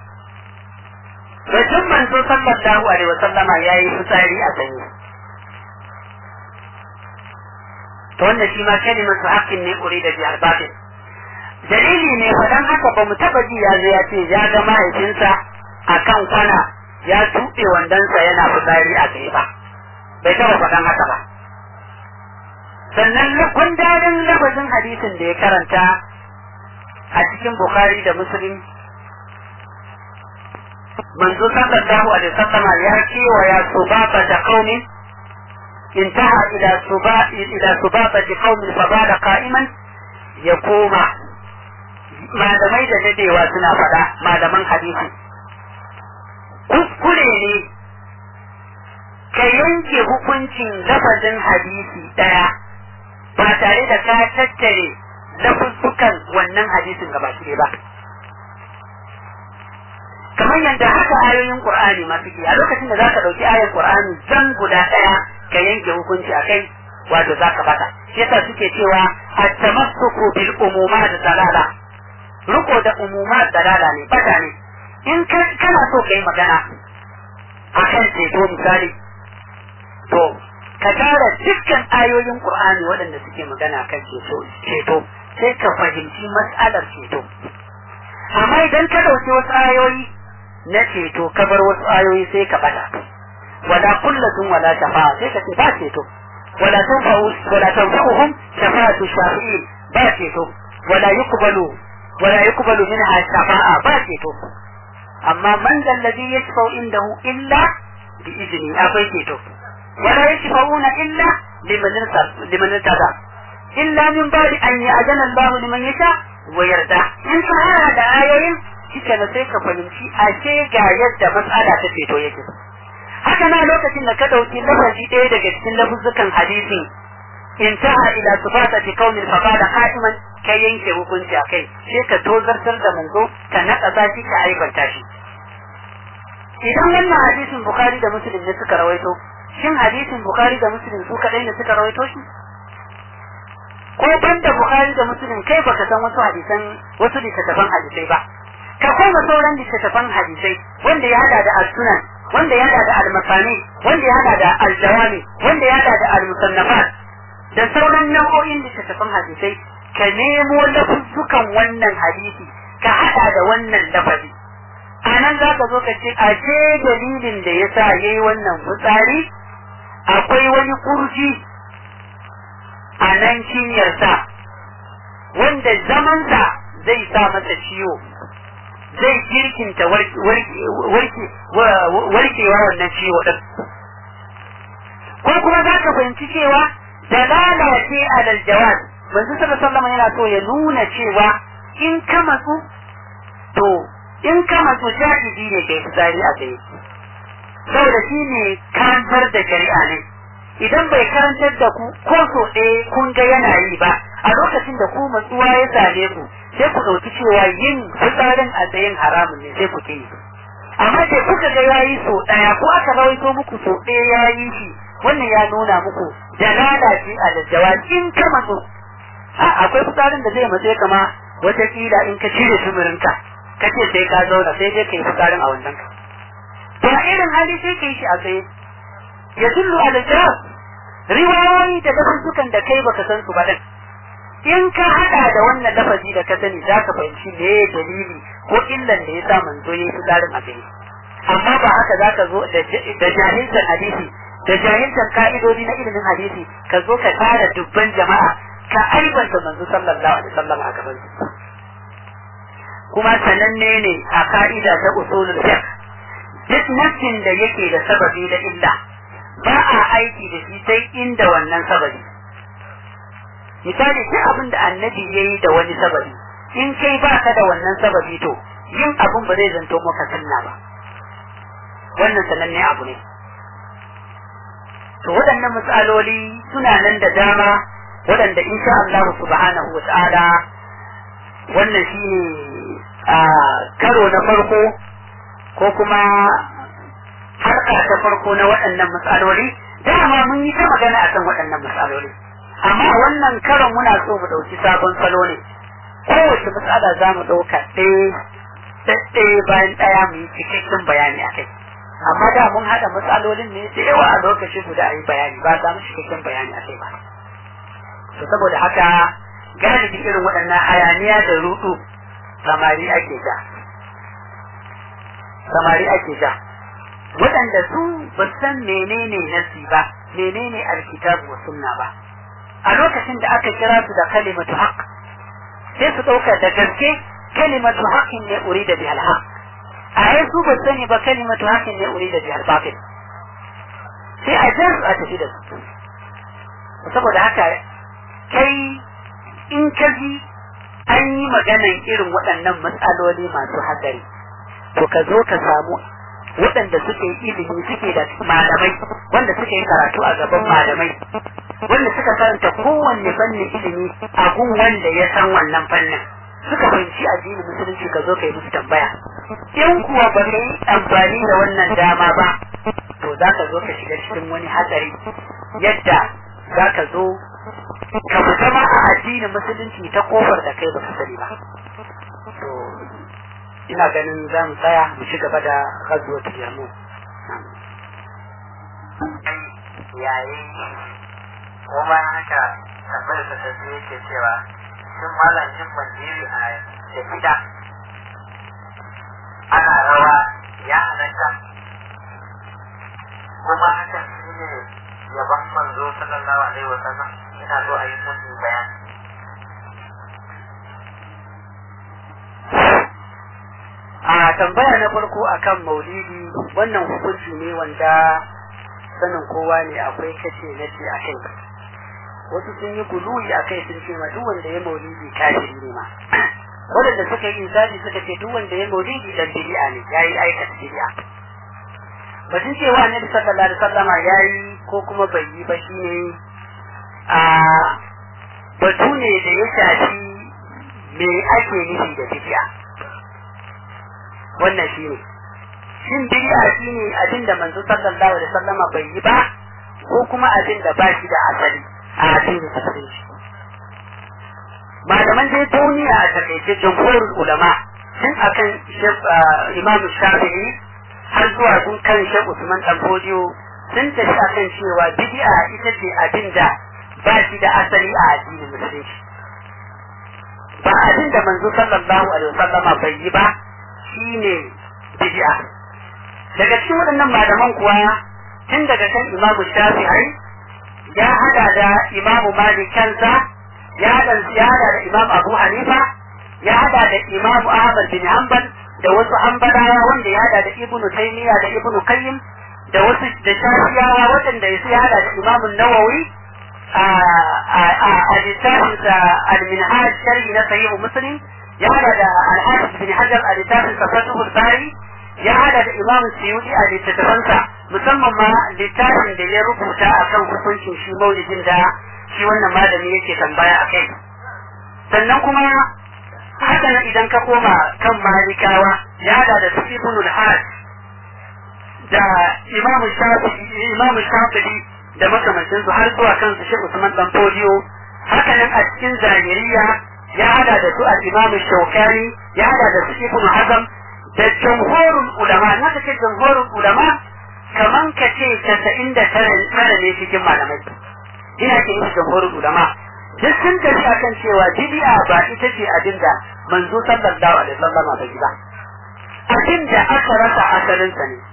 Rajin manzo sallallahu alaihi wasallama ya yi fitsari a sanyi. To wannan shi ma kalimar su haƙƙin ne ƙuri da biyar batin. Dalili ne faɗan haka ba mu taɓa ji ya zo ya ce ya ga mahaifinsa a kan kwana ya tuɓe wandonsa yana fitsari a tsaye ba. Bai taɓa faɗan haka ba. Sannan gundarin lafazin hadisin da ya karanta a cikin Bukhari da Muslim manzo sallallahu alaihi wasallam ya cewa ya subaba da qaumin intaha ila suba ila subaba da qaumin fa bada qa'iman ya koma malamai da dadewa suna fada malaman hadisi kuskure ne ka yanke hukuncin lafazin hadisi daya ba tare da ka tattare lafuzzukan wannan hadisin gaba ba kamar yadda haka ayoyin Qur'ani ma suke a lokacin da zaka dauki ayar Qur'ani zan guda daya ka yanke hukunci akai wato zaka bata shi yasa suke cewa at-tamassuku bil umumat dalala ruko da umumat dalala ne bata ne in kana so kai magana akan ceto misali to ka tara dukkan ayoyin Qur'ani waɗanda suke magana kan ceto ceto sai ka fahimci mas'alar ceto amma idan ka dauki wasu ayoyi na ceto ka bar wasu ayoyi sai ka bata wala kullatun wala shafa'a sai ka ce ba ceto wala tanfa'u wala tanfa'uhum shafa'atu shafi'in ba ceto wala yuqbalu wala yuqbalu minha shafa'a ba ceto amma man dal ladhi yashfa'u indahu illa bi idni akwai ceto wala yashfa'una illa liman liman tada illa min ba'di an ya'jana Allah liman yasha wa yarda in ka hada da ayoyin shike na sai ka fahimci ashe ga yadda matsala ta ceto yake haka na lokacin da ka dauki lafazi ɗaya daga cikin lafuzzukan hadisin intaha ila sifati qaumin fa qala qa'iman ka yanke hukunci akai sai ka tozartar da manzo ka naƙasa shi ka aibanta shi idan wannan hadisin bukhari da muslim ne suka rawaito shin hadisin bukhari da muslim su kadai ne suka rawaito shi ko banda bukhari da muslim kai baka san wasu hadisan wasu littattafan hadisai ba ka koma sauran littattafan hadisai wanda ya hada da al-sunan wanda ya hada da al-masani wanda ya hada da al-jawami wanda ya hada da al-musannafat da sauran nau'o'in littattafan hadisai ka nemo lafuzzukan wannan hadisi ka hada da wannan lafazi a nan za ka zo ka ce a ce dalilin da ya sa ya yi wannan fitsari akwai wani kurji a nan cinyarsa wanda zamansa zai sa masa ciwo zai kirkinta warkewa wannan ciwo ɗin ko kuma za ka fahimci cewa dalala ce alal jawaz manzo sallallahu yana so ya nuna cewa in ka matsu to in ka matsu jahidi ne kai fitsari a tsaye saboda shi ne karantar da shari'a ne idan bai karantar da ku ko so ɗaya kun ga yana yi ba a lokacin da ku matsuwa ya same ku sai ku ɗauki cewa yin fitsarin a tsayin haramun ne sai ku ke yi amma da kuka ga yayi so ɗaya ko aka rawaito muku so ɗaya yayi shi wannan ya nuna muku dalala ce a daddawa in ka matsu akwai fitsarin da zai matse kama wataƙila in ka cire tumurinka ka ce sai ka zauna sai dai ka yi fitsarin a wannan ka to a irin hali sai ka yi shi a tsaye ya dullu ala jawab riwayoyi da lafazzukan da kai baka san su ba din in ka hada da wannan lafazi da ka sani za ka fahimci me dalili ko illan da ya sa manzo ya yi fitsarin a tsaye amma ba haka za ka zo da jahilcin hadisi da jahilcin ka'idodi na ilimin hadisi ka zo ka tara dubban jama'a ka aibanta manzo sallallahu alaihi wasallam a gaban su kuma sananne ne a ka'ida ta usulul fiqh duk nassin da yake da sababi da illa ba a aiki da shi sai inda wannan sababi misali duk abin da annabi ya yi da wani sababi in kai ba ka da wannan sababi to yin abin ba zai zanto maka sunna ba wannan sananne abu ne to waɗannan matsaloli suna nan da dama waɗanda insha Allah subhanahu wa ta'ala wannan shine a karo na farko ko kuma harka ta farko na waɗannan matsaloli dama mun yi ta magana akan waɗannan matsaloli amma wannan karon muna so mu ɗauki sabon salo ne kowace matsala za mu ɗauka ɗaya bayan ɗaya mu yi cikakken bayani a kai amma da mun haɗa matsalolin ne da yawa a lokaci guda a yi bayani ba za mu cikakken bayani a kai ba to saboda haka galibi irin waɗannan hayaniya da rudu samari ake ja samari ake ja waɗanda su ba san menene nasi ba menene alkitabu wa sunna ba a lokacin da aka kira su da kalimatu haqq sai su ɗauka da gaske kalimatu haqqin ne urida bi alhaq a yi su ba sani ba kalimatu haqqin ne urida bi albatil sai a jar a tafi da su saboda haka kai in ka ji an yi maganan irin waɗannan matsaloli masu hatsari to ka zo ka samu waɗanda suke ilimi suke da malamai wanda suke yi karatu a gaban malamai wanda suka karanta kowanne fannin ilimi a gun wanda ya san wannan fannin suka fahimci addinin musulunci ka zo ka yi musu tambaya in kuwa ba ka yi amfani da wannan dama ba to za ka zo ka shiga cikin wani hatsari yadda za ka zo ka fita ma a addinin musulunci ta kofar da kai ba ka sani ba to ina ganin za mu tsaya mu ci gaba da gazuwa yamu yayi kuma haka tambayar da ta yake cewa shin malam jin mandiri a da gida ana rawa ya halatta kuma hakan shi ne yaban manzo sallallahu alaihi wasallam ina so a yi mun bayani a tambaya na farko akan maulidi wannan hukunci ne wanda sanin kowa ne akwai kace na ce a kai wasu sun yi guluwi a kai sun ce ma duk wanda ya maulidi kafiri ne ma wadanda suka yi insani suka ce duk wanda ya maulidi dan bid'a ne yayi aikata bid'a batun cewa annabi sallallahu alaihi wasallama yayi ko kuma bai yi ba shine a batu ne da ya shafi me ake nufi da bid'a wannan shine shin bid'a shine abin da manzo sallallahu alaihi wasallama bai yi ba ko kuma abin da ba shi da asali a addinin musulunci malaman dai duniya a takaice jumhurul ulama sun akan imam shafi'i har zuwa sun kan shek usman dan fodiyo sun tafi akan cewa bid'a ita ce abin da ba shi da asali a addinin musulunci ba abin da manzo sallallahu alaihi wasallama bai yi ba shine bid'a daga cikin waɗannan malaman kuwa tun daga kan imamu shafi'i ya hada da imamu malik kansa ya hada ya hada da imamu abu hanifa ya hada da imamu ahmad bin hanbal da wasu hanbalawa wanda ya hada da ibnu taymiya da ibnu qayyim da wasu da shafiyawa waɗanda ya hada da imamu nawawi a littafin sa al-minhaj sharhi na sahih muslim ya hada da al-hafiz bin hajar a littafin sa fathul bari ya hada da imam suyudi a littattafansa musamman ma littafin da ya rubuta akan hukuncin shi maulidin da shi wannan malami yake tambaya a kai sannan kuma haka nan idan ka koma kan malikawa ya hada da su ibnul hajj da imam shafi'i imam shafi'i da makamancin su har zuwa kansu shi Usman dan Fodiyo haka nan a cikin zahiriya ya hada da su al-imam Shawkani ya hada da su Ibn Hazm da jamhurul ulama na kace jamhurul ulama kaman ka ce 99 ne cikin malamai ina ce musu jamhurul ulama duk sun tafi akan cewa bid'a ba ita ce abinda manzo sallallahu alaihi wasallam ba ba abinda aka rasa asalin sa ne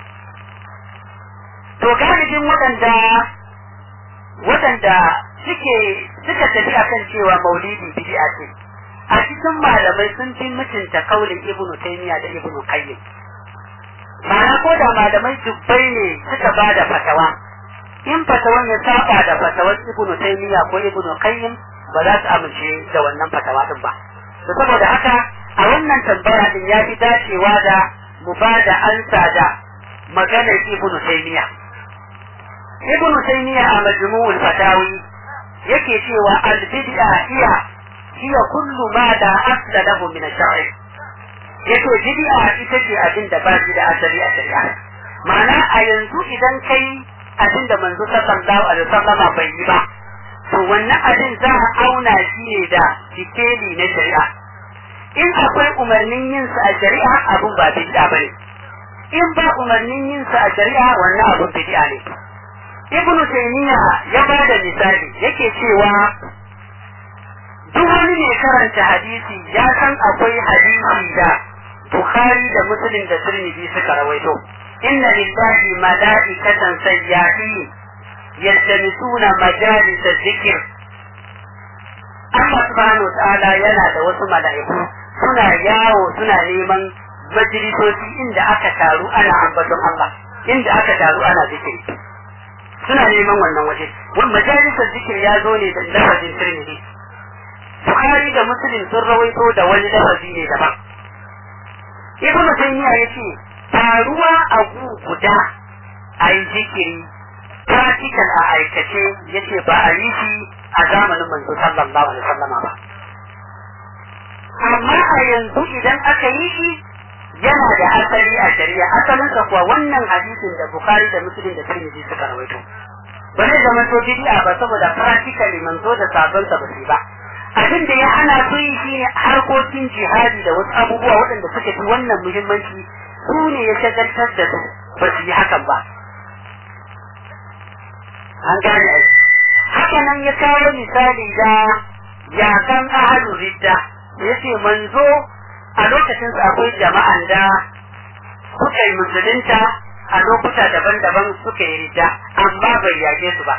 to galibin waɗanda waɗanda suke suka tafi akan cewa maulidi bid'a ce a cikin malamai sun fi mutunta kaulin ibnu taymiya da ibnu qayyim ma'ana ko da malamai dubbai ne suka ba da fatawa in fatawan ya saba da fatawar ibnu taymiya ko ibnu qayyim ba za su amince da wannan fatawa din ba to saboda haka a wannan tambaya din ya fi dacewa da mu ba da ansa da maganar ibnu taymiya ibnu taymiya a majmu'ul fatawi yake cewa al-bid'a hiya hiya kullu ma da asla lahu min ash-shar'i yato bid'a ita ce abin da ba shi da asali a shari'a ma'ana a yanzu idan kai abin da manzo sallallahu alaihi wasallam bai yi ba to wannan abin za a auna shi ne da sikeli na shari'a in akwai umarnin yin sa a shari'a abun ba bid'a bane in ba umarnin yin sa a shari'a wannan abun bid'a ne ibnu taymiya ya ba da misali yake cewa duk wani mai karanta hadisi ya san akwai hadisi da bukhari da muslim da tirmidhi suka rawaito inna lillahi mala'ikatan sayyahin yaltamisuna majalis dhikr Allah subhanahu wa ta'ala yana da wasu mala'iku suna yawo suna neman majalisoci inda aka taru ana ambaton Allah inda aka taru ana zikiri suna neman wannan waje wani majalisar zikir ya zo ne da lafazin tirmidhi bukhari da muslim sun rawaito da wani lafazi ne daban ibn taymiya yace taruwa a gu guda a yi zikiri practical a aikace yace ba a yi shi a zamanin manzo sallallahu alaihi wasallama ba amma a yanzu idan aka yi shi yana da asali a shari'a asalinsa kuwa wannan hadisin da bukhari da muslim da tirmidhi suka rawaito ba zai zama to bid'a ba saboda practically manzo da sabon sa ba su ba abin da ya hana su yi shine harkokin jihadi da wasu abubuwa waɗanda suka fi wannan muhimmanci su ne ya shagaltar da su ba su yi hakan ba an gane ai haka nan ya kawo misali da yakan ahalu ridda yace manzo a lokacin su akwai jama'an da suka yi musulunta a lokuta daban-daban suka yi rida amma bai yage su ba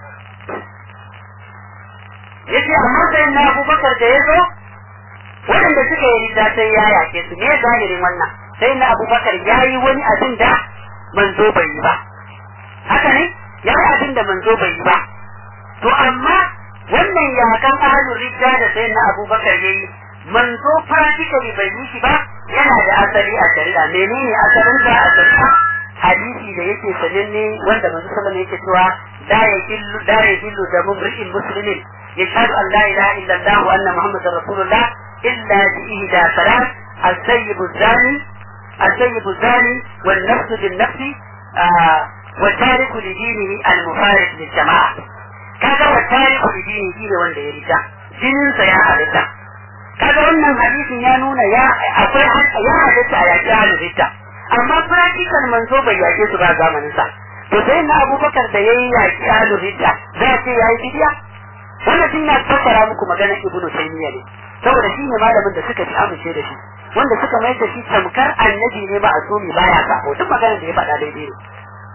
yace amma sai na abubakar da ya zo waɗanda suka yi rida sai ya yake su me zahirin wannan sai na abubakar ya yi wani abin da manzo bai yi ba haka ne ya yi abin da manzo bai yi ba to amma wannan yakan ahalin rida da sai na abubakar ya yi manzo practically bai yi shi ba yana da asali a shari'a menene asalin sa a shari'a hadisi da yake sananne wanda manzo sallallahu alaihi yake cewa la yahillu la yahillu da mumri'in muslimin yashhadu an la ilaha illa Allah wa anna muhammadar rasulullah illa bi ihda salat السيب الزاني السيب الزاني والنفس بالنفس آه والتارك لدينه المفارق للجماعة كذا والتارك لدينه ne wanda ya rita jininsa ya halitta kaga wannan hadisin ya nuna ya akwai ya halitta a yaƙi halin rita amma practical manzo bai yaƙe su ba zamanin sa to sai na abubakar da yayi yaƙi halin rita za a ce yayi bidiya wannan shi na fassara muku maganar ibnu taymiya ne saboda shi ne malamin da suka fi amince da shi wanda suka mai da shi tamkar annabi ne ba a somi baya sako duk maganar da ya faɗa daidai ne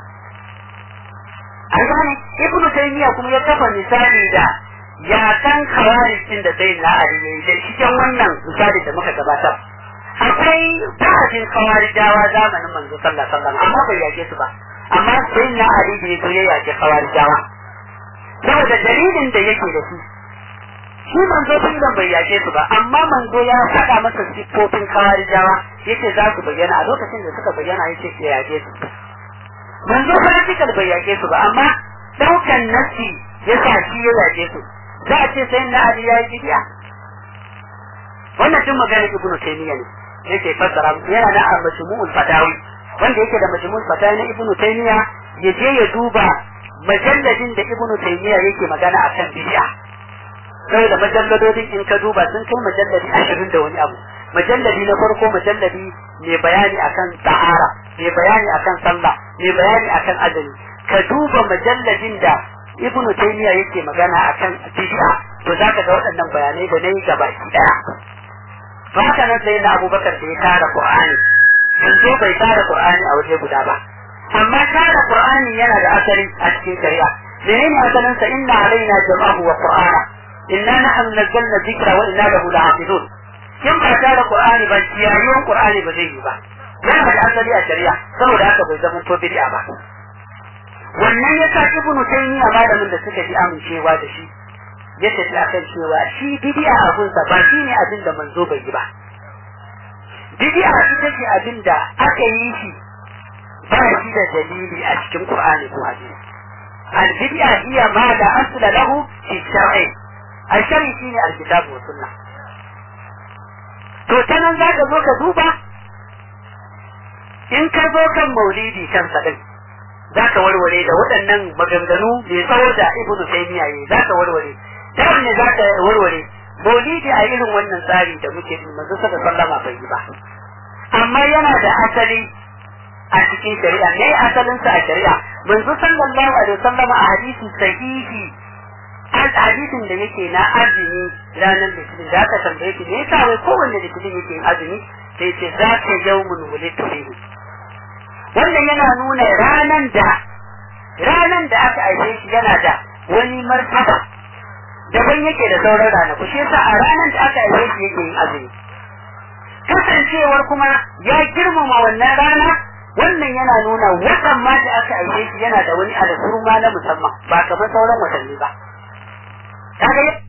an gane ibnu taymiya kuma ya kafa misali da ya kan kawarin da sai na ali ne da cikin wannan misali da muka gabatar akwai ba'adin kawarijawa zamanin manzo sallallahu alaihi wasallam amma bai yake su ba amma sai na ali da ya ya yake kawarijawa saboda dalilin da yake da shi shi manzo filan bai yake su ba amma manzo ya faɗa masa siffofin kawarijawa yace za su bayyana a lokacin da suka bayyana yace ya yake su manzo practical bai yake su ba amma daukan nasi ya sa shi ya yake su za a ce sai na ali ya yi bidiya wannan tun magana ibnu taymiya ne yake fassara yana da majmu'ul fatawi wanda yake da majmu'ul fatawi na ibnu taymiya ya je ya duba majalladin da ibnu taymiya yake magana akan bid'a sai da majalladodin in ka duba sun kai majalladi ashirin da wani abu majalladi na farko majalladi mai bayani akan tahara mai bayani akan sallah mai bayani akan azumi ka duba majalladin da ibnu taymiya yake magana akan bid'a to zaka ga waɗannan bayanai da nayi gaba ki daya to haka nan sai na abubakar da ya tara qur'ani yanzu bai tara qur'ani a waje guda ba amma tara qur'ani yana da asali a cikin shari'a menene asalin sa inna alaina jama'ahu wa qur'ana inna nahnu nazzalna dhikra wa inna lahu lahafizun kin ba tara qur'ani ba kiyayen qur'ani ba zai yi ba yana da asali a shari'a saboda haka bai zama to bid'a ba wannan ya sa ibnu taymiya malamin da suka ji amincewa da shi ya tafi akan cewa shi bid'a abun sa ba shine abin da manzo bai yi ba bid'a ita ce abin da aka yi shi ba shi da dalili a cikin qur'ani ko hadisi al bid'a hiya ma la asla lahu fi shar'i al shar'i shine al kitab wa sunnah to ta nan za ka zo ka duba in ka zo kan maulidi kansa din za ka warware da waɗannan maganganu mai tsawo da ibnu taymiya yi za ka warware ta ne za ka warware maulidi a irin wannan tsari da muke yi manzo saka sallama bai yi ba amma yana da asali a cikin shari'a ne asalin sa a shari'a manzo sallallahu alaihi wasallama a hadisi sahihi hadisin da yake na azumi ranar litinin da aka tambaye shi me yasa wai kowanne litinin yake yin azumi sai ce za ka yawmun wulidtu fihi wannan yana nuna ranan da ranan da aka aice shi yana da wani martaba daban yake da sauran ranaku shi yasa a ranan da aka aice shi yake yin azumi kasancewar kuma ya girmama wannan rana wannan yana nuna watan ma da aka aice shi yana da wani alfurma na musamman ba kamar sauran watanni ba kaga